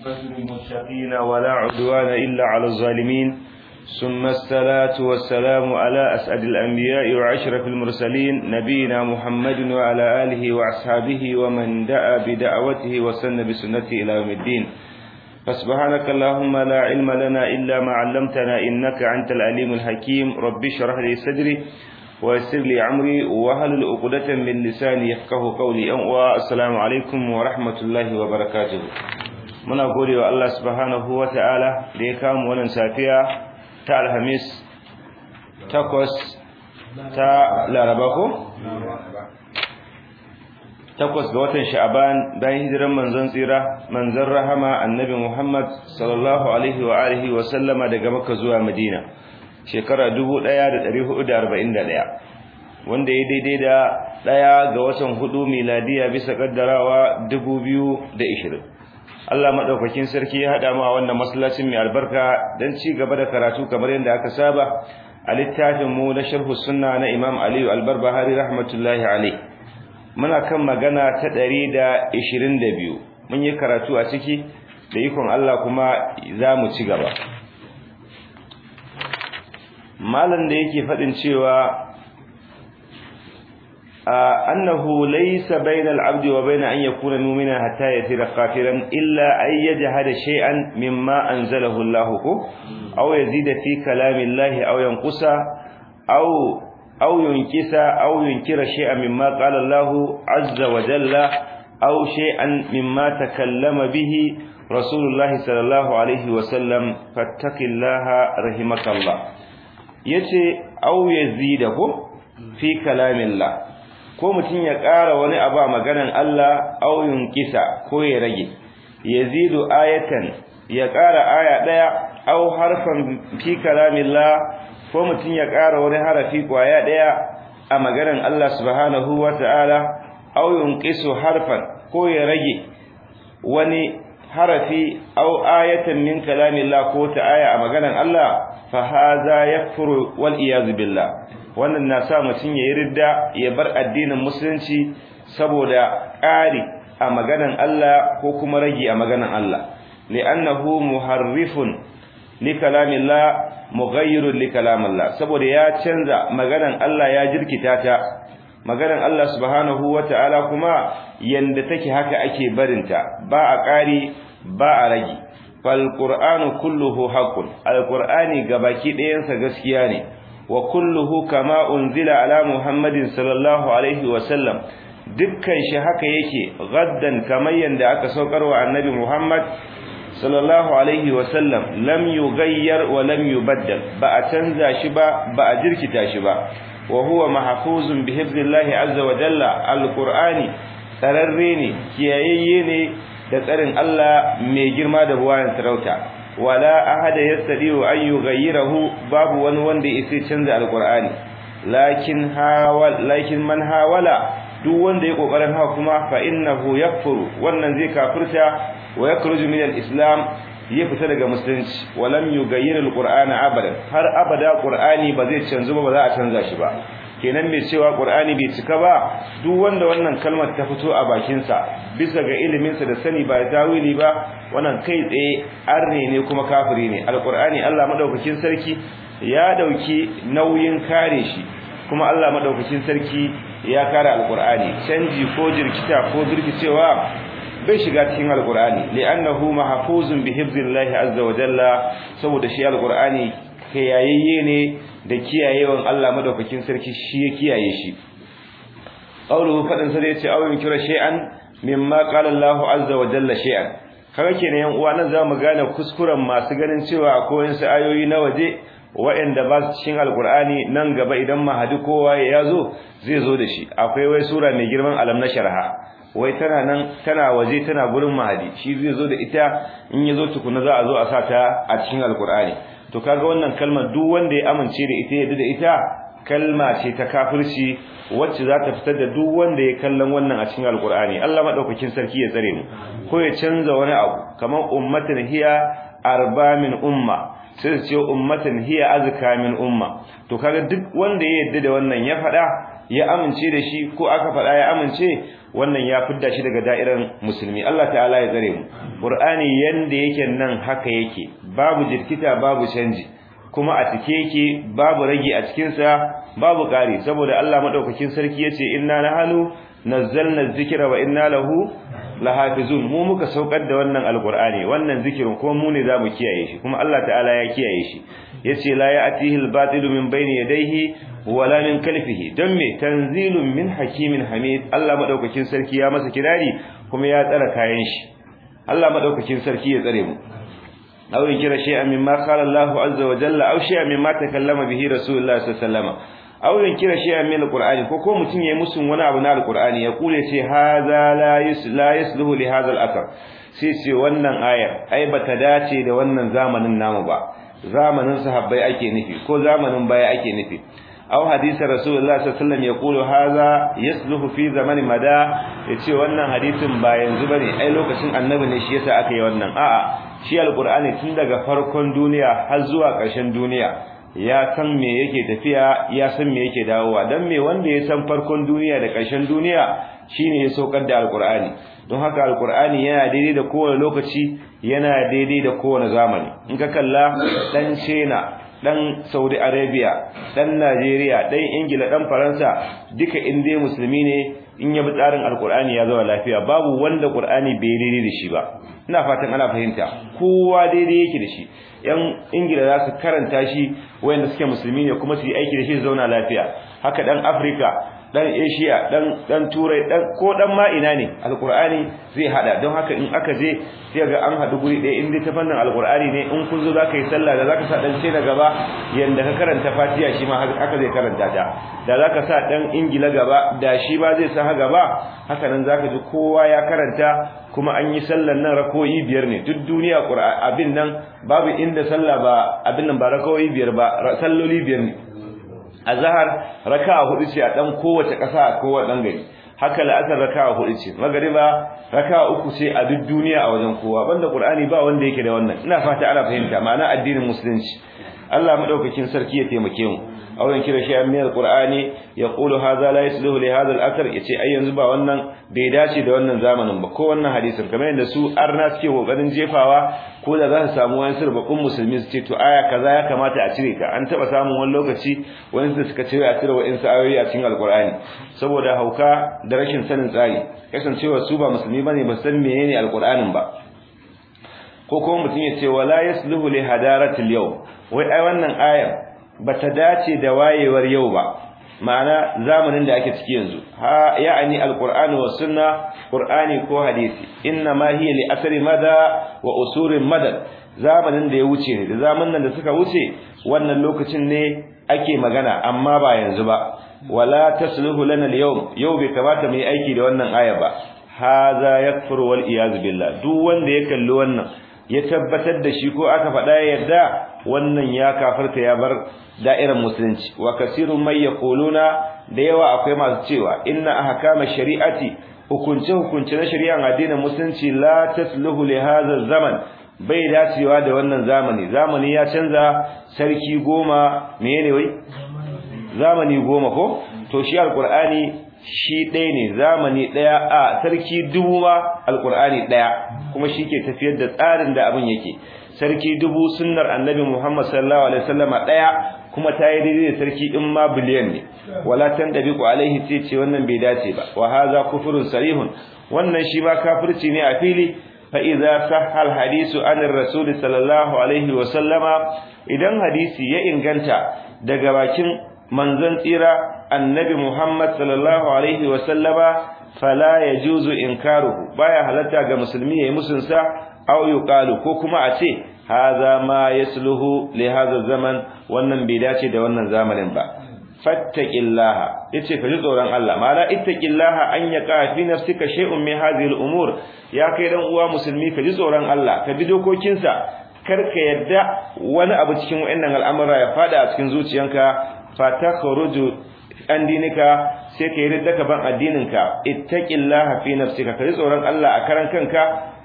للمتقين ولا عدوان إلا على الظالمين ثم الصلاة والسلام على أسعد الأنبياء وعشرة المرسلين نبينا محمد وعلى آله وأصحابه ومن دعا بدعوته وسن بسنته إلى يوم الدين فسبحانك اللهم لا علم لنا إلا ما علمتنا إنك أنت العليم الحكيم رب اشرح لي صدري ويسر لي عمري وهل عقدة من لساني يفقه قولي والسلام عليكم ورحمة الله وبركاته muna gode wa Allah subhanahu wa ta'ala da ya kama wannan safiya ta alhamis takwas ta laraba ko? takwas ga watan sha'aban bayan hijiran manzon tsira manzon rahama annabi Muhammad sallallahu alaihi wa alihi wa sallama daga Makka zuwa Madina shekara 1441 wanda ya daidai da daya ga watan hudu miladiya bisa kaddarawa 2020 Allah madaukakin sarki ya hada mu a wannan masallacin mai albarka dan ci gaba da karatu kamar yadda aka saba a littafin mu na sharh sunna na Imam Ali al-Barbahari rahmatullahi alayh muna kan magana ta 122 mun yi karatu a ciki da ikon Allah kuma za mu ci gaba malam da yake fadin cewa أنه ليس بين العبد وبين أن يكون مؤمنا حتى يصير كافرا إلا أن يجهد شيئا مما أنزله الله أو يزيد في كلام الله أو ينقص أو أو ينكس أو ينكر شيئا مما قال الله عز وجل أو شيئا مما تكلم به رسول الله صلى الله عليه وسلم فاتق الله رحمك الله يتي أو يزيده في كلام الله ko mutum ya ƙara wani abu a maganan Allah auyun kisa ko ya rage yazidu ayatan ya ƙara aya ɗaya au harfan fi kalamillah ko mutum ya ƙara wani harafi kwaya ɗaya a maganan Allah subhanahu wata'ala auyun kisu harfan ko ya rage wani harafi au ayatan min kalamillah ko ta aya a maganan Allah fa hadha yakfuru wal iyaz billah wannan na sa mutum ya yi ridda ya bar addinin musulunci saboda ƙari a maganan Allah ko kuma ragi a maganan Allah li'annahu muharrifun li kalamillah mughayyirun li kalamillah saboda ya canza maganan Allah ya jirkita ta maganan Allah subhanahu wata'ala kuma yanda take haka ake barinta ba a ƙari ba a ragi fal qur'anu kulluhu haqqun al qur'ani gabaki ɗayansa gaskiya ne wa kulluhu kama unzila ala muhammadin sallallahu alaihi wa sallam dukkan shi haka yake gaddan kamar yanda aka saukarwa annabi muhammad sallallahu alaihi wa sallam lam yughayyar wa lam yubaddal ba a canza shi ba ba a jirkita shi ba wa huwa mahfuzun bi hifzillahi azza wa jalla alqur'ani tsararre ne kiyayayye ne da tsarin Allah mai girma da buwayan sarauta wala ahada yastadiu an yughayyirahu babu wani wanda yake canza alqur'ani lakin hawal lakin man hawala duk wanda ya kokarin hawa kuma fa innahu yakfuru wannan zai kafirta wa yakhruju min alislam ya fita daga musulunci walam yughayyir alqur'ana abadan har abada qur'ani ba zai canzu ba ba za a canza shi ba kenan mai cewa qur'ani bai cika ba duk wanda wannan kalmar ta fito a bakin sa bisa ga ilimin sa da sani ba tawili ba wannan kai tsaye arne ne kuma kafiri ne alqur'ani Allah madaukakin sarki ya dauki nauyin kare shi kuma Allah madaukakin sarki ya kare alqur'ani canji ko jirkita ko jirkicewa bai shiga cikin alqur'ani li'annahu mahfuzun bi hifzillahi azza wa jalla saboda shi alqur'ani kayayye ne da kiyayewan Allah madaukakin sarki shi ya kiyaye shi qawluhu fadin sai yace awin kira shay'an mimma qala Allahu azza wa jalla shay'an kaga kenan yan uwa nan zamu gane kuskuren masu ganin cewa akwai wasu ayoyi na waje waɗanda ba su cikin alkur'ani nan gaba idan mahadi kowa ya zo zai zo da shi akwai wai sura mai girman alam na sharha wai tana nan tana waje tana gurin mahadi shi zai zo da ita in ya zo tukuna za a zo a sa ta a cikin alkur'ani to kaga wannan kalmar duk wanda ya amince da ita yadda da ita kalma ce ta kafirci wacce za ta fitar da duk wanda ya kallon wannan a cikin alkur'ani Allah madaukakin sarki ya tsare mu ko ya canza wani abu kamar ummatin hiya arba min umma sai su ce ummatin hiya azka min umma to kaga duk wanda ya yadda da wannan ya faɗa ya amince da shi ko aka faɗa ya amince wannan ya fidda shi daga da'irar musulmi Allah ta'ala ya tsare mu Qur'ani yanda yake nan haka yake babu jirkita babu canji kuma a cike yake babu rage a cikin sa babu ƙari saboda Allah madaukakin sarki yace inna nahnu nazzalna dhikra wa inna lahu lahafizun mu muka saukar da wannan alqur'ani wannan zikirin kuma mu ne zamu kiyaye shi kuma Allah ta'ala ya kiyaye shi yace la ya'tihi al-batilu min bayni yadayhi wala min kalfihi dan me tanzilun min hakimin hamid Allah madaukakin sarki ya masa kirari kuma ya tsara kayan shi Allah madaukakin sarki ya tsare mu aw kira shay'an mimma qala Allah azza wa jalla aw shay'an mimma takallama bihi rasulullah sallallahu alaihi wasallam aw kira shay'an min alqur'ani ko ko mutun yayi musun wani abu na alqur'ani ya kule ce hadha la la yasluhu li hadha al-athar sai ce wannan ayar ai bata dace da wannan zamanin namu ba zamanin sahabbai ake nufi ko zamanin baya ake nufi aw hadisi rasulullah sallallahu alaihi wasallam yaqulu hadha yasluhu fi zamani mada yace wannan hadisin ba yanzu bane ai lokacin annabi ne shi yasa aka yi wannan a'a shi alqur'ani tun daga farkon duniya har zuwa ƙarshen duniya ya san me yake tafiya ya san me yake dawowa dan me wanda ya san farkon duniya da ƙarshen duniya shine ya saukar da alqur'ani don haka alqur'ani yana daidai da kowane lokaci yana daidai da kowane zamani in ka kalla dan China dan Saudi Arabia dan Najeriya dan Ingila dan Faransa duka in dai musulmi ne in ya bi tsarin alqur'ani ya zama lafiya babu wanda qur'ani bai daidai da shi ba ina fatan ana fahimta kowa daidai yake da shi yan Ingila za su karanta shi wayanda suke musulmi ne kuma su yi aiki da shi zauna lafiya haka dan Africa dan Asia dan dan Turai dan ko dan ma ina ne alqur'ani zai hada don haka in aka je sai ga an hadu guri ɗaya in dai ta fannin alqur'ani ne in kun zo zaka yi sallah da zaka sa dan ce da gaba yanda ka karanta Fatiha shi ma haka zai karanta ta da zaka sa dan Ingila gaba da shi ba zai sa gaba haka nan zaka ji kowa ya karanta kuma an yi sallan nan rakoyi biyar ne duk duniya abin nan babu inda sallah ba abin nan ba rakoyi biyar ba salloli biyar ne azhar raka'a hudu ce a dan kowace kasa a kowace dan gari haka la'asar raka'a hudu ce magriba raka'a uku ce a duk duniya a wajen kowa banda qur'ani ba wanda yake da wannan ina fata ana fahimta ma'ana addinin musulunci Allah madaukakin sarki ya taimake mu auren kira shi min alqur'ani yaqulu hadha la yasluhu li hadha al-athar yace ai yanzu ba wannan bai dace da wannan zamanin ba ko wannan hadisin kamar yadda su arna suke kokarin jefawa ko da za su samu wani sirbakun musulmi su ce to aya kaza ya kamata a cire ta an taba samun wani lokaci wani su suka cire a cire wa'in ayoyi a cikin alqur'ani saboda hauka da rashin sanin tsari kasancewa su ba musulmi bane ba san menene alqur'anin ba ko kuma mutum ya ce wala yasluhu li hadaratil yau wai ai wannan ayar bata dace da wayewar yau ba ma'ana zamanin da ake ciki yanzu ha ya'ani alqur'ani was sunna qur'ani ko hadisi inna ma hiya li asri mada wa usurin madad zamanin da ya wuce ne da zamanin da suka wuce wannan lokacin ne ake magana amma ba yanzu ba wala tasluhu lana al-yawm yau bai kamata mu yi aiki da wannan aya ba hadha yakfuru wal iyaz billah duk wanda ya kalli wannan ya tabbatar da shi ko aka faɗa yadda wannan ya kafarta ya bar da'irar musulunci wa kasirun may yaquluna da yawa akwai masu cewa inna ahkama shari'ati hukunce hukunce na shari'an addinin musulunci la tasluhu li hadha zaman bai dacewa da wannan zamani zamani ya canza sarki goma menene wai zamani goma ko to shi alqur'ani shi ɗaya ne zamani ɗaya a sarki dubu ma alƙur'ani ɗaya kuma shi ke tafiyar da tsarin da abin yake sarki dubu sunnar annabi muhammad sallallahu alaihi wasallama ɗaya kuma ta yi daidai da sarki in ma biliyan ne wala tan dabiqu alaihi sai ce wannan bai dace ba wa hadha kufrun sarihun wannan shi ma kafirci ne a fili fa idza sahha al hadisu an rasul sallallahu alaihi wasallama idan hadisi ya inganta daga bakin manzon tsira annabi Muhammad sallallahu alaihi wa sallama fala yajuzu inkaruhu baya halatta ga musulmi yayi musun sa aw yuqalu ko kuma a ce hadha ma yasluhu li hadha zaman wannan bai dace da wannan zamanin ba fattaqillaha yace ka ji tsoron Allah mala ittaqillaha an yaqa fi nafsika shay'un min hadhihi al-umur ya kai dan uwa musulmi ka ji tsoron Allah ka bi dokokinsa kar ka yadda wani abu cikin wayannan al'amura ya fada a cikin zuciyanka fatakhruju an dinika sai ka yi ridda ban addininka ittaqillaha fi nafsika kai tsoron Allah a karan kanka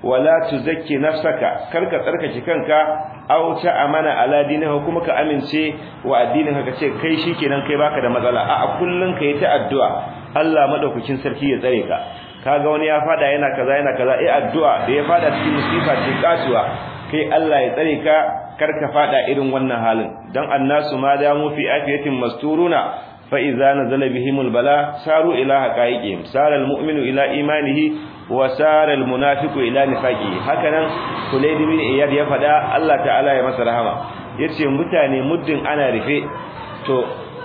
wala tuzakki nafsaka karka tsarkake kanka aw ta amana ala dinihi kuma ka amince wa addinin ka ce kai shikenan kai baka da matsala a kullun kai ta addu'a Allah madaukakin sarki ya tsare ka kaga wani ya fada yana kaza yana kaza eh addu'a da ya fada cikin musifa ce kasuwa kai Allah ya tsare ka karka fada irin wannan halin dan annasu ma da mu fi afiyatin masturuna fa idza nazala bihimul bala saru ila haqaiqihim sara almu'minu ila imanihi wa sara almunafiqu ila nifaqihi hakanan Kulayd bin Iyad ya fada Allah ta'ala ya masa rahama yace mutane muddin ana rufe to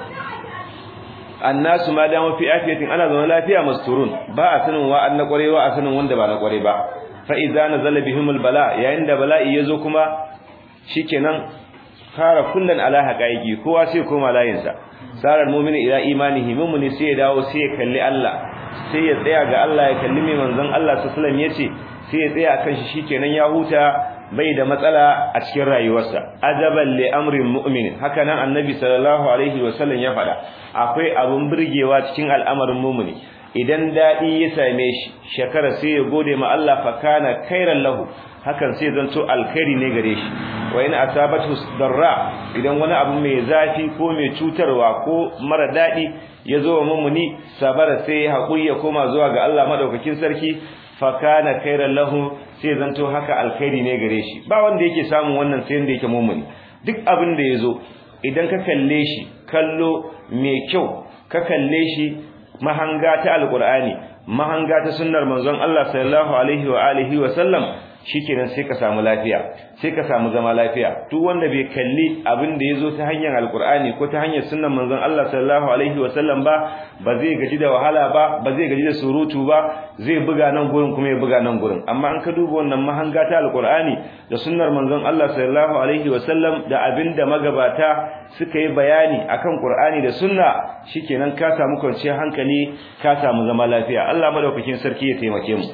annasu ma da mu fi afiyatin ana zama lafiya masturun ba a sanin wa an na kwarewa a sanin wanda ba na kware ba fa idza nazala bihimul bala yayin da bala'i yazo kuma shikenan fara kullun ala haqaiqi kowa sai koma layinsa sarar mu'mini ila imanihi mu'mini sai ya dawo sai ya kalli Allah sai ya tsaya ga Allah ya kalli mai manzon Allah sallallahu alaihi wasallam yace sai ya tsaya kan shi shikenan ya huta bai da matsala a cikin rayuwarsa ajaban li amrin mu'min haka nan annabi sallallahu alaihi wasallam ya faɗa akwai abun burgewa cikin al'amarin mu'mini idan dadi ya same shi shekara sai ya gode ma Allah fa kana khairan lahu hakan sai zanto alkhairi ne gare shi wa in asabatu darra idan wani abu mai zafi ko mai cutarwa ko mara dadi ya zo wa mu'mini sabara sai ya hakuri ya koma zuwa ga Allah madaukakin sarki fa kana khairan lahu sai zanto haka alkhairi ne gare shi ba wanda yake samun wannan sai wanda yake mu'mini duk abin da yazo idan ka kalle shi kallo mai kyau ka kalle shi mahanga ta alqur'ani mahanga ta sunnar manzon Allah sallallahu alaihi wa alihi wa sallam shikenan sai ka samu lafiya sai ka samu zama lafiya duk wanda bai kalli abin da yazo ta hanyar alqur'ani ko ta hanyar sunnar manzon Allah sallallahu alaihi wa sallam ba ba zai gaji da wahala ba ba zai gaji da surutu ba zai buga nan gurin kuma ya buga nan gurin amma an ka duba wannan mahanga ta alqur'ani da sunnar manzon Allah sallallahu alaihi wa sallam da abinda magabata suka yi bayani akan qur'ani da sunna shikenan ka samu kwanciyar hankali ka samu zama lafiya Allah madaukakin sarki ya taimake mu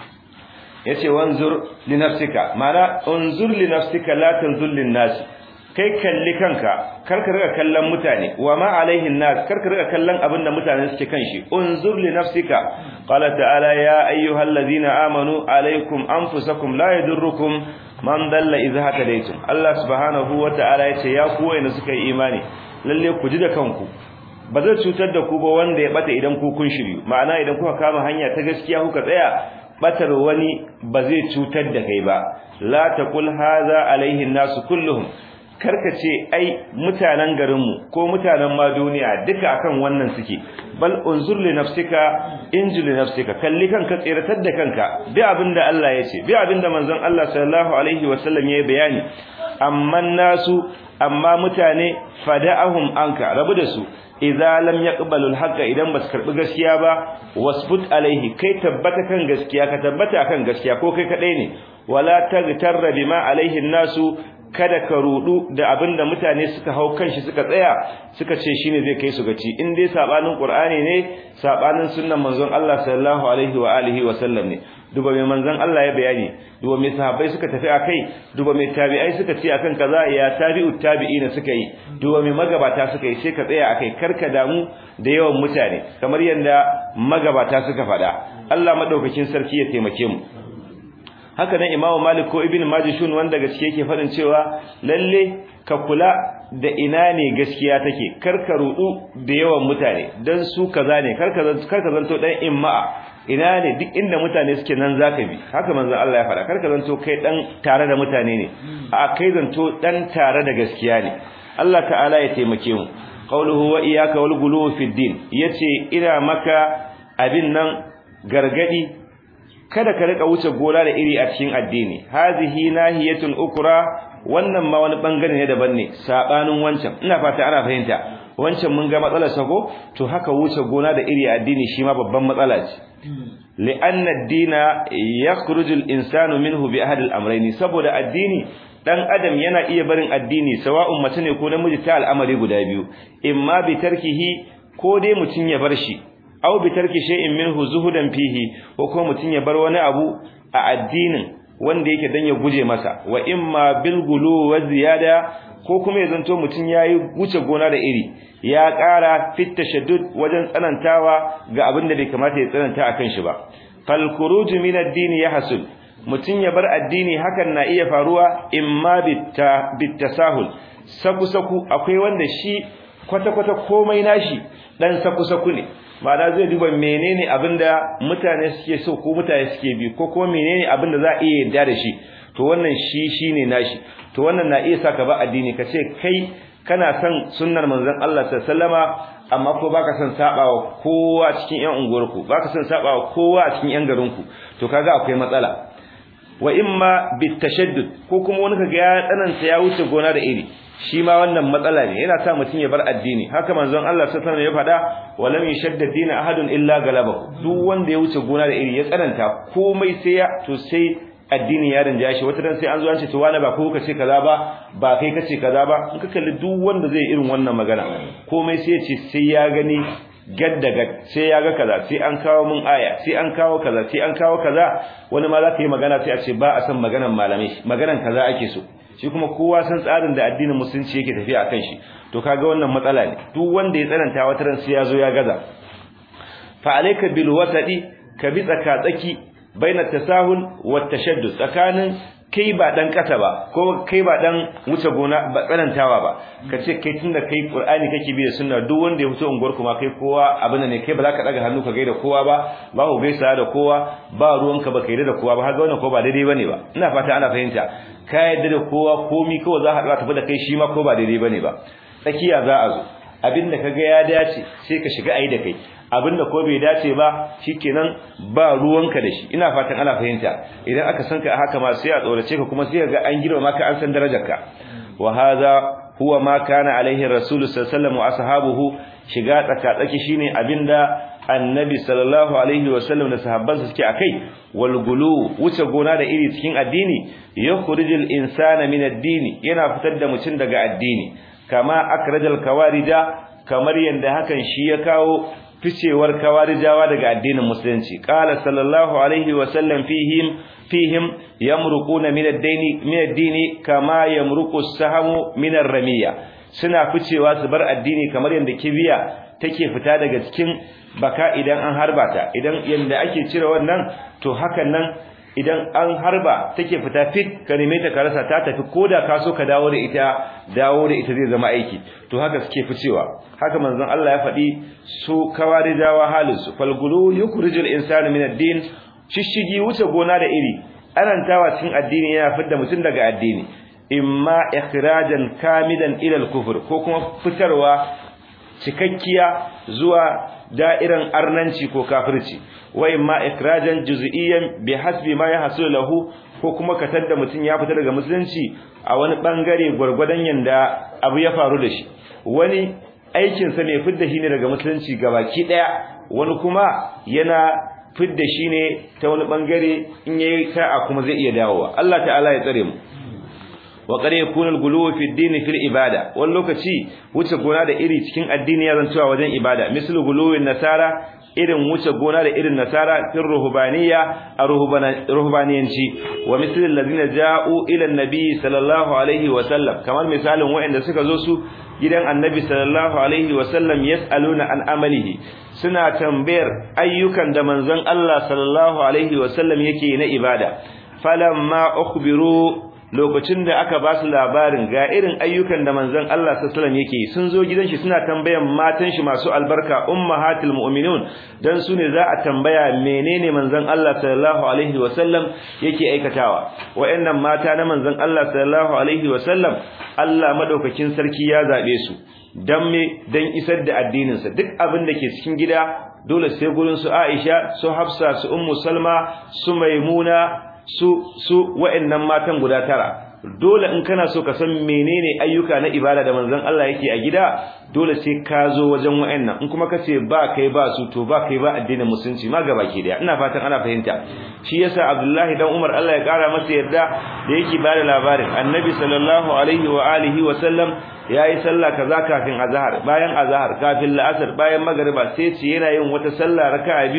yace wanzur li nafsika mana unzur li nafsika la tanzur lin nas kai kalli kanka karka riga kallon mutane wa ma alaihin nas karka riga kallon abinda mutane suke kan shi unzur li nafsika qala ta'ala ya ayyuhallazina amanu alaikum anfusakum la yadurrukum man dalla idha hadaytum Allah subhanahu wa ta'ala yace ya ku wayanda suka yi imani lalle ku ji da kanku ba zai cutar da ku ba wanda ya bata idan ku kun shiryu ma'ana idan kuka kama hanya ta gaskiya kuka tsaya batar wani ba zai cutar da kai ba la taqul hadha alaihi nasu kulluhum karka ce ai mutanen garinmu ko mutanen ma duniya duka akan wannan suke bal unzur li nafsika injil li nafsika kalli kanka tsiratar da kanka bi abinda Allah ya ce bi abinda manzon Allah sallallahu alaihi wasallam ya bayani amma nasu amma mutane fada'ahum anka rabu da su idza lam yaqbalu al idan bas karbi gaskiya ba wasbut alaihi kai tabbata kan gaskiya ka tabbata kan gaskiya ko kai kadai ne wala tagtarra bima alaihi nasu kada ka rudu da abinda mutane suka hau kanshi suka tsaya suka ce shine zai kai su gaci in dai sabanin qur'ani ne sabanin sunnan manzon Allah sallallahu alaihi wa alihi wa sallam ne duba mai manzon Allah ya bayani duba mai sahabbai suka tafi akai duba mai tabi'ai suka ce akan kaza ya tabi'ut tabi'ina suka yi duba mai magabata suka yi sai ka tsaya akai karka damu da yawan mutane kamar yanda magabata suka faɗa Allah madaukakin sarki ya taimake mu haka nan Imam Malik ko Ibn Majishun wanda gaske yake faɗin cewa lalle ka kula da ina ne gaskiya take karka rudu da yawan mutane dan su kaza ne karka karka zanto dan imma'a ina ne duk inda mutane suke nan zaka bi haka manzo Allah ya faɗa karka zanto kai dan tare da mutane ne a kai zanto dan tare da gaskiya ne Allah ta'ala ya taimake mu qawluhu wa iyyaka wal ghuluw fi din yace ina maka abin nan gargadi kada ka rika wuce gona da iri a cikin addini hazihi nahiyatun ukra wannan ma wani bangare ne daban ne sabanin wancan ina fata ana fahimta wancan mun ga matsalar sako to haka wuce gona da iri a addini shi ma babban matsala ce li'anna ad-dina yakhruju al-insanu minhu bi ahad al-amrayn saboda addini dan adam yana iya barin addini sawa'un mace ne ko namiji ta al'amari guda biyu imma bi tarkihi ko dai mutun ya bar shi aw bi tarki shay'in minhu zuhudan fihi ko ko mutun ya bar wani abu a addinin wanda yake dan ya guje masa wa imma bil gulu wa ziyada ko kuma ya zanto mutun yayi wuce gona da iri ya ƙara fit tashaddud wajen tsanantawa ga abin da bai kamata ya tsananta akan shi ba fal khuruj min ad-din yahsul mutun ya bar addini hakan na iya faruwa imma bitta bittasahul saku saku akwai wanda shi kwata kwata komai nashi dan saku saku ne ma'ana zai duba menene abinda mutane suke so ko mutane suke bi ko kuma menene abinda za a iya yarda da shi to wannan shi shine nashi to wannan na iya saka ba addini kace kai kana son sunnar manzon Allah sallama amma ko baka son sabawa kowa cikin yan unguwarku baka son sabawa kowa a cikin yan garinku to kaga akwai matsala wa imma bitashaddud ko kuma wani kaga ya tsananta ya wuce gona da iri shi ma wannan matsala ne yana sa mutum ya bar addini haka manzon Allah sallallahu alaihi wasallam ya faɗa walam yashaddad din ahadun illa galabahu duk wanda ya wuce gona da iri ya tsananta komai sai ya to sai addini ya rinja shi wata dan sai an zo an ce to wani ba ko kace kaza ba ba kai kace kaza ba in ka kalli duk wanda zai irin wannan magana komai sai ya ce sai ya gani gadda gad sai ya ga kaza sai an kawo mun aya sai an kawo kaza sai an kawo kaza wani ma za ka yi magana sai a ce ba a san maganan malamai maganan kaza ake so shi kuma kowa san tsarin da addinin musulunci yake tafiya akan shi to kaga wannan matsala ne duk wanda ya tsananta wata ran sai ya zo ya gaza fa alayka bil wasadi ka bi tsaka tsaki baina tasahul wa tashaddud tsakanin kai ba dan kasa ba ko kai ba dan wuce gona ba tsanantawa ba kace kai tunda kai qur'ani kake bi da sunna duk wanda ya fito unguwar kuma kai kowa abin ne kai ba za ka daga hannu ka gaida kowa ba ba ku gaisa da kowa ba ruwanka ba kai da kowa ba haka wannan ko ba daidai bane ba ina fata ana fahimta ka yadda da kowa komi kawai za ka tafi da kai shi ma ko ba daidai bane ba tsakiya za a zo abinda kaga ya dace sai ka shiga ayi da kai abinda ko bai dace ba shikenan ba ruwanka da shi ina fatan ana fahimta idan aka san ka haka ma sai a tsorace ka kuma sai ga an girma maka an san darajarka wa hadha huwa ma kana alaihi rasul sallallahu alaihi wasallam wa ashabuhu shiga tsaka tsaki shine abinda annabi sallallahu alaihi wasallam da sahabbansa suke akai wal gulu wuce gona da iri cikin addini yukhrijul insana min ad-din yana fitar da mutum daga addini kama akrajal kawarija kamar yanda hakan shi ya kawo ficewar kawarijawa daga addinin musulunci qala sallallahu alaihi wa sallam fihim fihim yamruquna min ad-dini min ad-dini kama yamruqu as-sahmu min ar-ramiya suna ficewa su bar addini kamar yanda kibiya take fita daga cikin baka idan an harba ta idan yanda ake cire wannan to hakan nan idan an harba take fita fit ka neme ta ka rasa ta tafi koda ka so ka dawo da ita dawo da ita zai zama aiki to haka suke ficewa haka manzon Allah ya faɗi su kawarijawa halin su falgulu yukhrijul insana min ad-din shishigi wuce gona da iri anantawa cikin addini yana fidda mutum daga addini imma ikhrajan kamidan ila al-kufr ko kuma fitarwa cikakkiya zuwa da'iran arnanci ko kafirci wa imma ikrajan juz'iyyan bi hasbi ma yahsul lahu ko kuma katar da mutun ya fita daga musulunci a wani bangare gurgurdan yanda abu ya faru da shi wani aikin sa ne fidda shi ne daga musulunci gabaki daya wani kuma yana fidda shi ne ta wani bangare in yayi sa'a kuma zai iya dawowa Allah ta'ala ya tsare mu wa qad yakunu al-ghuluw fi ad-din fi al-ibada wani lokaci wuce gona da iri cikin addini ya zantuwa wajen ibada mislu ghuluwin nasara irin wuce gona da irin nasara fi ruhbaniyya a ruhbaniyanci wa mislu alladhina ja'u ila an-nabi sallallahu alaihi wa sallam kamar misalin waɗanda suka zo su gidan annabi sallallahu alaihi wa sallam yas'aluna an amalihi suna tambayar ayyukan da manzon Allah sallallahu alaihi wa sallam yake na ibada falamma ukhbiru lokacin da aka ba su labarin ga irin ayyukan da manzon Allah sallallahu alaihi yake sun zo gidan shi suna tambayan matan shi masu albarka ummahatul mu'minun dan su ne za a tambaya menene manzon Allah sallallahu alaihi wasallam yake aikatawa wayannan mata na manzon Allah sallallahu alaihi wasallam Allah madaukakin sarki ya zabe su dan me dan isar da addinin sa duk abin da ke cikin gida dole sai gurin su Aisha su Hafsa su Ummu Salma su Maimuna su su wa'annan matan guda tara dole in kana so ka san menene ayyuka na ibada da manzon Allah yake a gida dole sai ka zo wajen wa'annan in kuma kace ba kai ba su to ba kai ba addinin musulunci ma gaba ke da ina fatan ana fahimta shi yasa Abdullahi dan Umar Allah ya kara masa yarda da yake bada labarin Annabi sallallahu alaihi wa alihi wa sallam yayi sallah kaza kafin azhar bayan azhar kafin la'asar bayan magriba sai ce yana yin wata sallah raka'a biyu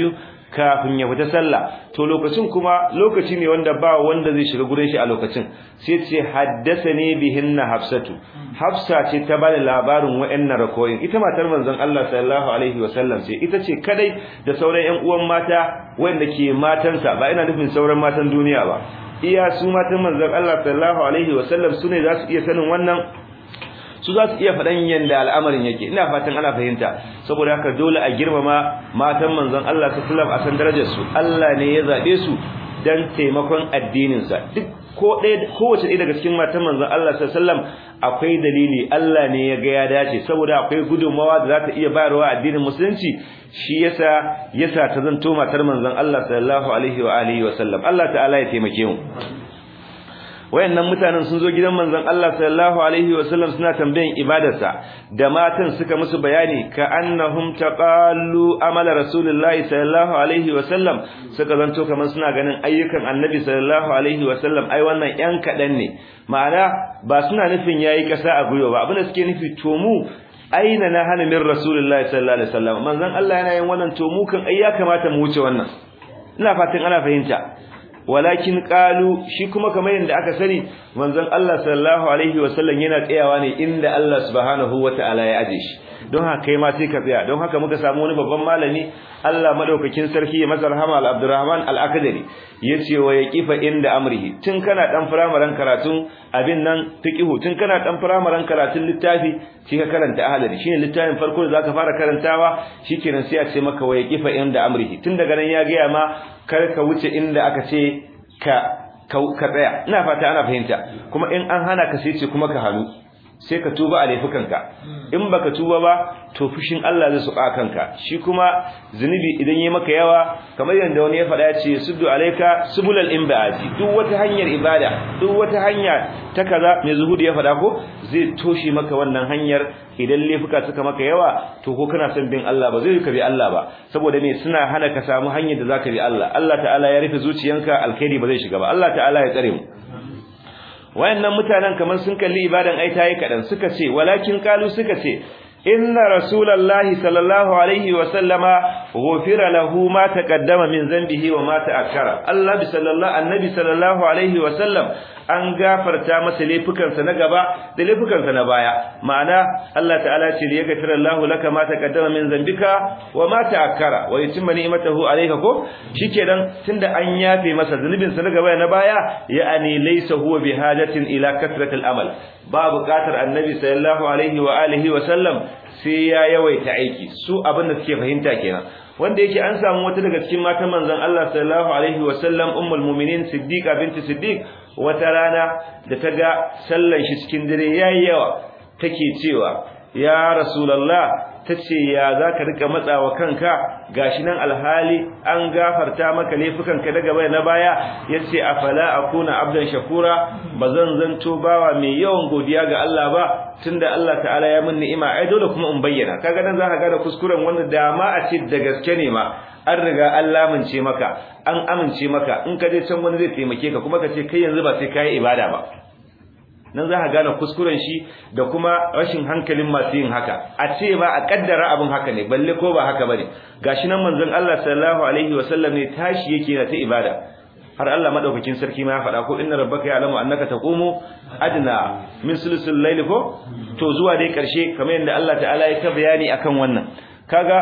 kafin ya fita sallah to lokacin kuma lokaci ne wanda ba wanda zai shiga gurin shi a lokacin sai ce haddathani bihinna hafsatu hafsa ce ta bada labarin wa'annan rakoyin ita matar manzon Allah sallallahu alaihi wasallam ce ita ce kadai da sauran ƴan uwan mata wanda ke matansa ba ina nufin sauran matan duniya ba iya su matan manzon Allah sallallahu alaihi wasallam sune za su iya sanin wannan su za su iya faɗan yanda al'amarin yake ina fatan ana fahimta saboda haka dole a girmama matan manzon Allah sallallahu a san darajar su Allah ne ya zabe su dan taimakon addinin sa duk ko ɗaya kowace ɗaya daga cikin matan manzon Allah sallallahu akwai dalili Allah ne ya ga ya dace saboda akwai gudunmawa da za ta iya bayarwa addinin musulunci shi yasa yasa ta zanto matar manzon Allah sallallahu alaihi wa alihi wa sallam Allah ta'ala ya taimake mu wayannan mutanen sun zo gidan manzon Allah sallallahu alaihi wasallam suna tambayan ibadarsa da matan suka musu bayani ka annahum taqallu amala rasulullahi sallallahu alaihi wasallam suka zanto kamar suna ganin ayyukan annabi sallallahu alaihi wasallam ai wannan yan kadan ne ma'ana ba suna nufin yayi kasa a guyo ba abinda suke nufi to mu aina na hana min rasulullahi sallallahu alaihi wasallam manzon Allah yana yin wannan to mu kan ai ya kamata mu wuce wannan ina fatan ana fahimta walakin qalu shi kuma kamar yadda aka sani manzon Allah sallallahu alaihi wasallam yana tsayawa ne inda Allah subhanahu wataala ya aje shi don haka kai ma sai ka tsaya don haka muka samu wani babban malami Allah madaukakin sarki ya masa rahama al-Abdurrahman al-Akdari yace wa yaqifa inda amrihi tun kana dan firamaren karatun abin nan fiqhu tun kana dan firamaren karatun littafi shi ka karanta ahlari shine littafin farko da zaka fara karantawa shikenan sai a ce maka wa yaqifa inda amrihi tun daga nan ya ga ma kar ka wuce inda aka ce ka ka tsaya ina fata ana fahimta kuma in an hana ka sai ce kuma ka hannu sai ka tuba a laifukanka in baka tuba ba to fushin Allah zai suka kanka shi kuma zunubi idan yayi maka yawa kamar yanda wani ya faɗa ya ce suddu alayka subulal imbaati duk wata hanyar ibada duk wata hanya ta kaza mai zuhudi ya faɗa ko zai toshe maka wannan hanyar idan laifuka suka maka yawa to ko kana son bin Allah ba zai ka bi Allah ba saboda me suna hana ka samu hanyar da zaka bi Allah Allah ta'ala ya rufe zuciyanka alkhairi ba zai shiga ba Allah ta'ala ya tsare mu wayannan mutanen kamar sun kalli ibadan ai tayi kadan suka ce walakin qalu suka ce inna rasulullahi sallallahu alaihi wa sallama ghufira lahu ma taqaddama min zambihi wa ma ta'akkara Allah bi sallallahu annabi sallallahu alaihi wa sallam an gafarta masa laifukansa na gaba da laifukansa na baya ma'ana Allah ta'ala ce ya gafara Allah laka ma taqaddama min zambika wa ma ta'akkara wa yutimma ni'matahu alayka ko shikenan tunda an yafe masa zunubin sa na gaba na baya ya'ani laysa huwa bihajatin ila kasratil amal ba buƙatar annabi sallallahu alaihi wa alihi wa sallam sai ya yawaita aiki su abin da suke fahimta kenan wanda yake an samu wata daga cikin matan manzon Allah sallallahu alaihi wa sallam ummul mu'minin siddiqa binti siddiq wata rana da ta ga sallan shi cikin dare yayi yawa take cewa ya rasulullah tace ya zaka rika matsawa kanka gashi nan alhali an gafarta maka laifukanka daga bai na baya yace afala akuna abdan shakura bazan zanto bawa mai yawan godiya ga Allah ba tunda Allah ta'ala ya min ni'ima ai dole kuma in bayyana kaga nan zaka ga da kuskuren wanda dama a ce da gaske ne ma an riga an lamince maka an amince maka in ka je can wani zai taimake ka kuma ka ce kai yanzu ba sai kai ibada ba nan za ka gane kuskuren shi da kuma rashin hankalin masu yin haka a ce ba a kaddara abin haka ne balle ko ba haka bane gashi nan manzon Allah sallallahu alaihi wasallam ne tashi yake na ta ibada har Allah madaukakin sarki ma ya faɗa ko inna rabbaka ya'lamu annaka taqumu adna min sulusul layli ko to zuwa dai karshe kamar yadda Allah ta'ala ya ta bayani akan wannan kaga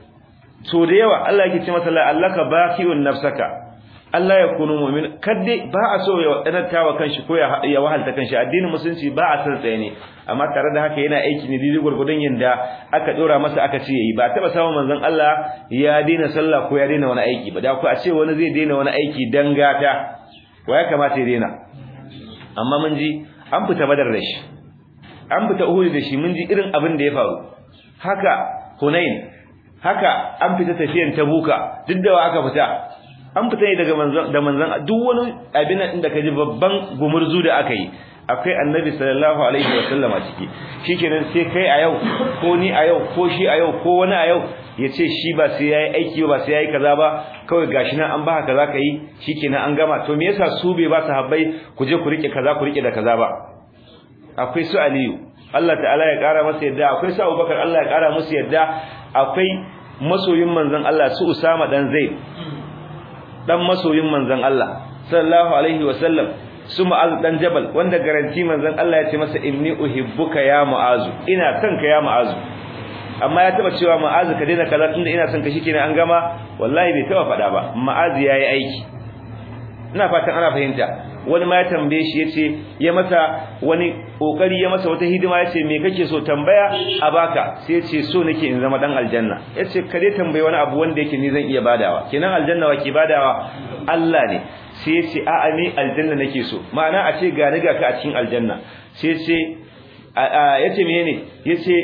to da yawa Allah yake ce masa la allaka baqiun nafsaka Allah ya kunu mu'min kadai ba a so ya wadanata wa kanshi ko ya wahalta kanshi addinin musulunci ba a san tsaye ne amma tare da haka yana aiki ne didi gurgudun yanda aka dora masa aka ce yayi ba taba samun manzon Allah ya daina sallah ko ya daina wani aiki ba da ku a ce wani zai daina wani aiki dan gata wa ya kamata ya daina amma mun ji an fita badar da shi an fita uhud da shi mun ji irin abin da ya faru haka hunain haka an fita tafiyan tabuka duk da aka fita an fita ne daga manzon da manzon duk wani abin da kaji babban gumurzu da aka yi akwai annabi sallallahu alaihi wasallama ciki shikenan sai kai a yau ko ni a yau ko shi a yau ko wani a yau ya ce shi ba sai yayi aiki ba sai yayi kaza ba kawai gashi nan an ba kaza ka yi shikenan an gama to me yasa su bai ba su habbai ku je ku rike kaza ku rike da kaza ba akwai su aliyu Allah ta'ala ya kara masa yadda akwai su Abubakar Allah ya kara musu yadda akwai masoyin manzon Allah su Usama dan Zaid dan masoyin manzon Allah sallallahu alaihi wasallam su Mu'az dan Jabal wanda garanti manzon Allah ya ce masa inni uhibbuka ya Mu'azu ina son ka ya Mu'azu amma ya taba cewa Mu'az ka daina kaza tunda ina son ka shikenan an gama wallahi bai taba fada ba Mu'az yayi aiki ina fatan ana fahimta wani ma ya tambaye shi yace ya masa wani kokari ya masa wata hidima yace me kake so tambaya a baka sai yace so nake in zama dan aljanna yace ka dai tambaye wani abu wanda yake ni zan iya badawa kenan aljanna wa ke badawa Allah ne sai yace a'a ni aljanna nake so ma'ana a ce ga ni ga ka a cikin aljanna sai yace yace menene yace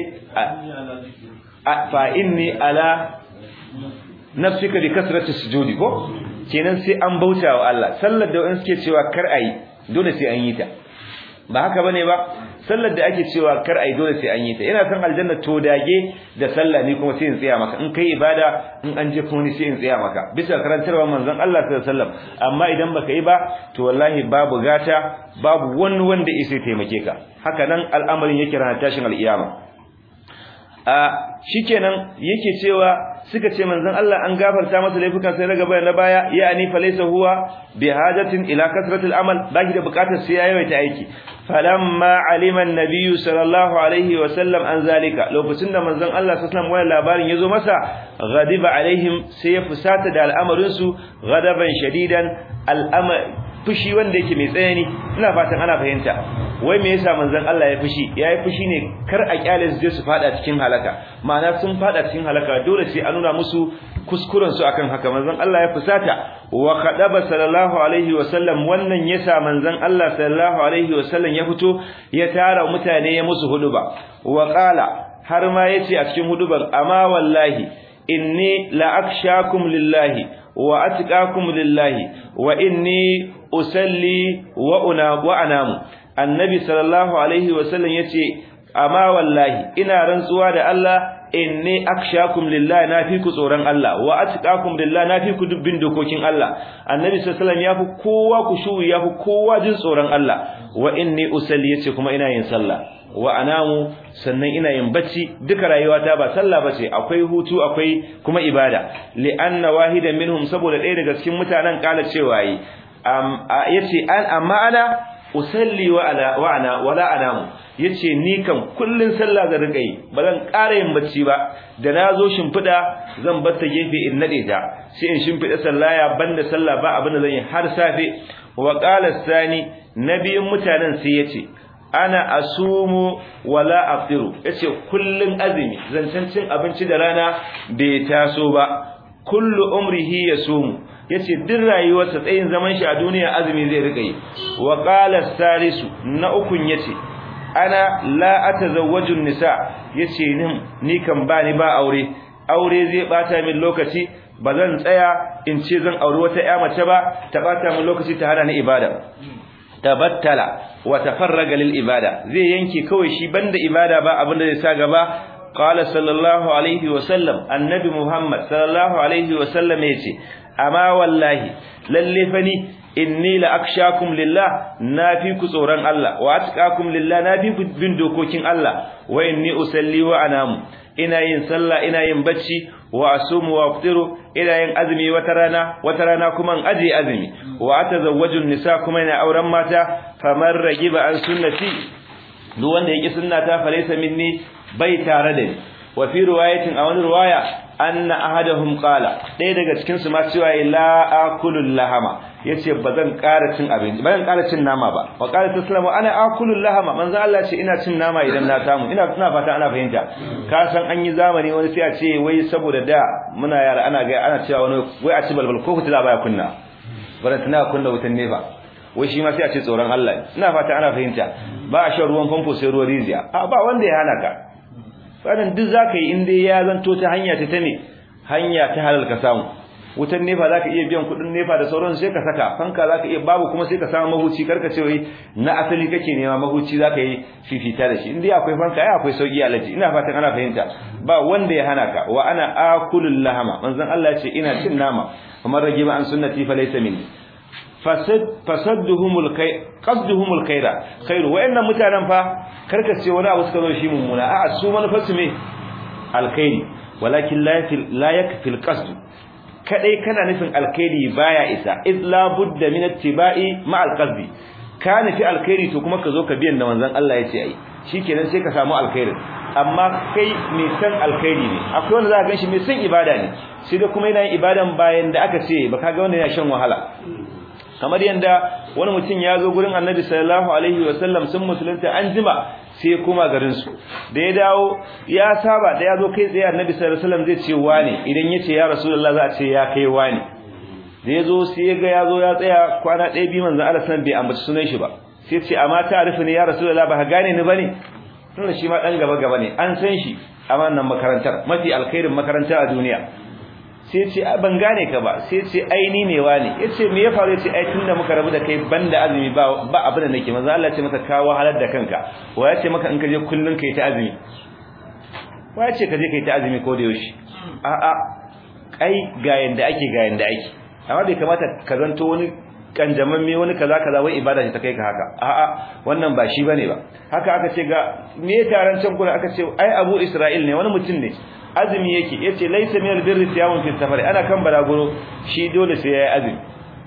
fa inni ala nafsika bi kasrati sujudi ko kenan sai an bauta wa Allah sallar da wani suke cewa kar ayi dole sai an yi ta ba haka bane ba sallar da ake cewa kar ayi dole sai an yi ta ina san aljanna to dage da sallah ni kuma sai in tsaya maka in kai ibada in an je kuma ni sai in tsaya maka bisa karantarwa manzon Allah sallallahu alaihi wasallam amma idan baka yi ba to wallahi babu gata babu wani wanda yake taimake ka haka nan al'amarin yake ranar tashin al'iyama a shikenan yake cewa suka ce manzon Allah an gafarta masa laifukan sai na gaba na baya yani falaysa huwa bihajatin ila kasratil amal baki da bukatar sai yayi ta aiki falamma alima an-nabiy sallallahu alaihi wa sallam an zalika lokacin da manzon Allah sallallahu alaihi wasallam wannan labarin yazo masa ghadiba alaihim sai ya fusata da al'amarin su ghadaban shadidan al'amar fushi wanda yake mai tsayani ina fatan ana fahimta wai me yasa manzon Allah ya fushi yayi fushi ne kar a kyale su je su fada cikin halaka ma'ana sun fada cikin halaka dole sai a nuna musu kuskuren su akan haka manzon Allah ya fusata wa khadaba sallallahu alaihi wa sallam wannan yasa manzon Allah sallallahu alaihi wa sallam ya fito ya tara mutane ya musu huduba wa qala har ma yace a cikin huduban amma wallahi inni la akshakum lillahi wa atqakum lillahi wa inni usalli wa una wa anamu annabi sallallahu alaihi wasallam yace amma wallahi ina rantsuwa da Allah inni akshakum lillahi nafi ku tsoron Allah wa atqakum lillahi nafi ku dubbin dokokin Allah annabi sallallahu alaihi wasallam yafi kowa ku shu yafi kowa jin tsoron Allah wa inni usalli yace kuma ina yin sallah wa anamu sannan ina yin bacci duka rayuwata ba sallah bace akwai hutu akwai kuma ibada li anna wahidan minhum saboda ɗaya daga cikin mutanen kala cewa yi yace an amma ana usalli wa ala wa ana wala anamu yace ni kan kullun sallah zan rika yi ba zan ƙara yin bacci ba da nazo shimfida zan bar ta gefe in nade ta sai in shimfida sallaya banda sallah ba abin da zan yi har safe wa qala sani nabiyin mutanen sai yace ana asumu wala afiru yace kullun azumi zancen cin abinci da rana bai taso ba kullu umrihi yasumu yace duk rayuwarsa tsayin zaman shi a duniya azumi zai rika yi wa qala salisu na ukun yace ana la atazawwaju nisa yace ni ni kan ba ni ba aure aure zai bata min lokaci bazan tsaya in ce zan aure wata ƴa mace ba ta bata min lokaci ta hana ni ibada tabattala wa tafarraga lil ibada zai yanke kawai shi banda ibada ba abinda zai sa gaba qala sallallahu alaihi wa sallam annabi muhammad sallallahu alaihi wa sallam yace amma wallahi lalle fani inni la akshakum lillah nafi ku tsoron Allah wa atqakum lillah nafi ku bin dokokin Allah wa inni usalli wa anamu ina yin sallah ina yin bacci wa asumu wa aftiru ina yin azumi wata rana wata rana kuma in aje azumi wa atazawwaju nisa kuma ina auren mata faman ragiba an sunnati duk wanda yake sunnata falaysa minni bai tare da ni wa fi riwayatin a wani riwaya anna ahadahum qala ɗaya daga cikin su ma cewa la akulul lahama yace bazan ƙara cin abinci bazan ƙara cin nama ba wa qala taslamu ana akulul lahama manzo Allah ce ina cin nama idan na samu ina tuna fata ana fahimta ka san an yi zamani wani sai a ce wai saboda da muna yara ana ga ana cewa wani wai a ci balbal ko fitila baya kunna bara tana kunna wutan ne ba wai shi ma sai a ce tsoron Allah ina fata ana fahimta ba a shan ruwan famfo sai ruwan rijiya a ba wanda ya hana ka wannan duk zaka yi in dai ya zanto ta hanya ta tane hanya ta halal ka samu wutan nefa zaka iya biyan kudin nefa da sauran sai ka saka fanka zaka iya babu kuma sai ka samu mahuci karka ce wai na asali kake nema mahuci zaka yi fifita da shi in dai akwai fanka ai akwai sauki alaji ina fatan ana fahimta ba wanda ya hana ka wa ana akulul lahama manzon Allah ya ce ina cin nama kamar rage ba an sunnati fa laysa minni fasad fasadduhumul kay qasduhumul khaira khairu wa'annan mutanen fa karka ce wani abu suka zo shi mummuna a'a su manufarsu me alkhairi walakin la yakfil qasd kadai kana nufin alkhairi baya isa iz la budda min ittiba'i ma alqasdi ka nufi alkhairi to kuma ka zo ka biyan da manzon Allah ya ce ai shikenan sai ka samu alkhairin amma kai mai san alkhairi ne akwai wanda za ka ganshi mai san ibada ne sai da kuma yana yin ibadan bayan da aka ce ba ka ga wanda yana shan wahala kamar yanda wani mutum ya zo gurin Annabi sallallahu alaihi wasallam sun musulunta an jima sai kuma garin su da ya dawo ya saba da ya zo kai tsaye Annabi sallallahu alaihi wasallam zai ce wani idan yace ya Rasulullah za a ce ya kai wani da ya zo sai ya ga ya zo ya tsaya kwana ɗaya biyu manzon Allah sallallahu bai ambaci sunan shi ba sai ce amma ta arifi ne ya Rasulullah ba ka gane ni bane tunda shi ma dan gaba gaba ne an san shi a wannan makarantar mafi alkhairin makaranta a duniya sai ce ban gane ka ba sai ce ai ni ne wani yace me ya faru yace ai tunda muka rabu da kai banda azumi ba ba abin da nake manzo Allah ya ce maka ka wahalar da kanka wa ya ce maka in ka je kullun kai ta azumi wa ya ce ka je kai ta azumi ko da yaushe a a ai ga yanda ake ga yanda ake amma bai kamata ka zanto wani kanjamamme wani kaza kaza wai ibada ce ta kai ka haka a'a wannan ba shi bane ba haka aka ce ga me taron can kula aka ce ai Abu Isra'il ne wani mutum ne azumi yake yace laysa min albirri siyamun fi safari ana kan balaguro shi dole sai yayi azumi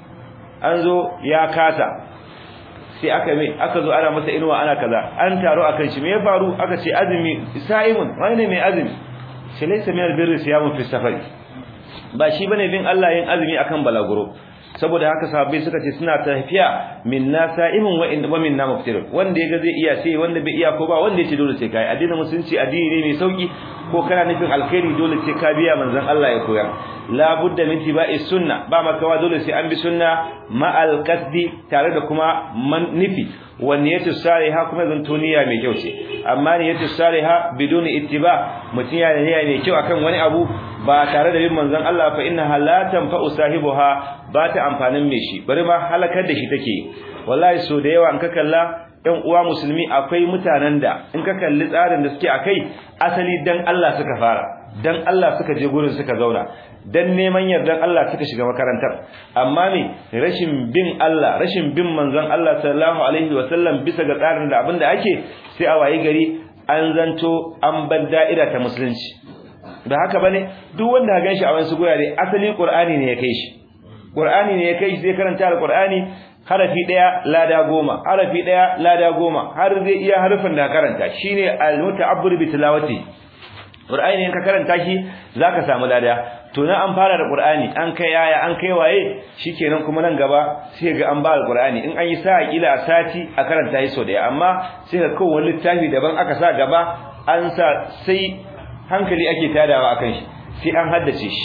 an zo ya kasa sai aka mai aka zo ana masa inuwa ana kaza an taro akan shi me ya faru aka ce azumi sa'imun wani ne mai azumi sai laysa min albirri siyamun fi safari ba shi bane bin Allah yin azumi akan balaguro saboda haka sahabbai suka ce suna tafiya minna sa'imun wa in wa minna muftir wanda yaga zai iya sai wanda bai iya ko ba wanda yace dole sai kai addinin musulunci addini ne mai sauki ko kana nufin alkhairi dole sai ka biya manzon Allah ya koyar la budda min tibai sunna ba makawa dole sai an bi sunna ma alqasdi tare da kuma man nufi wa niyyatu salihah kuma zanto niyya mai kyau ce amma niyyatu salihah biduni ittiba mutun ya niyya mai kyau akan wani abu ba tare da bin manzon Allah fa innaha la tanfa'u sahibuha ba ta amfanin mai shi bari ma halakar da shi take wallahi so da yawa in ka kalla ɗan uwa musulmi akwai mutanen da in ka kalli tsarin da suke akai asali dan Allah suka fara dan Allah suka je gurin suka zauna dan neman yardan Allah suka shiga makarantar amma ne rashin bin Allah rashin bin manzon Allah sallallahu alaihi wasallam bisa ga tsarin da abinda ake sai a wayi gari an zanto an bar da'ira ta musulunci da haka bane duk wanda ka ganshi a wani gurare asali Qur'ani ne ya kai shi Qur'ani ne ya kai shi zai karanta Al-Qur'ani harafi daya lada goma harafi daya lada goma har zai iya harfin da karanta shine al-muta'abbir bi tilawati Qur'ani in ka karanta shi zaka samu lada to na an fara da Qur'ani an kai yaya an kai waye shikenan kuma nan gaba sai ga an ba al-Qur'ani in an yi sa kila sati a karanta shi so daya amma sai ga kowa wani littafi daban aka sa gaba an sa sai hankali ake tadawa akan shi sai an haddace shi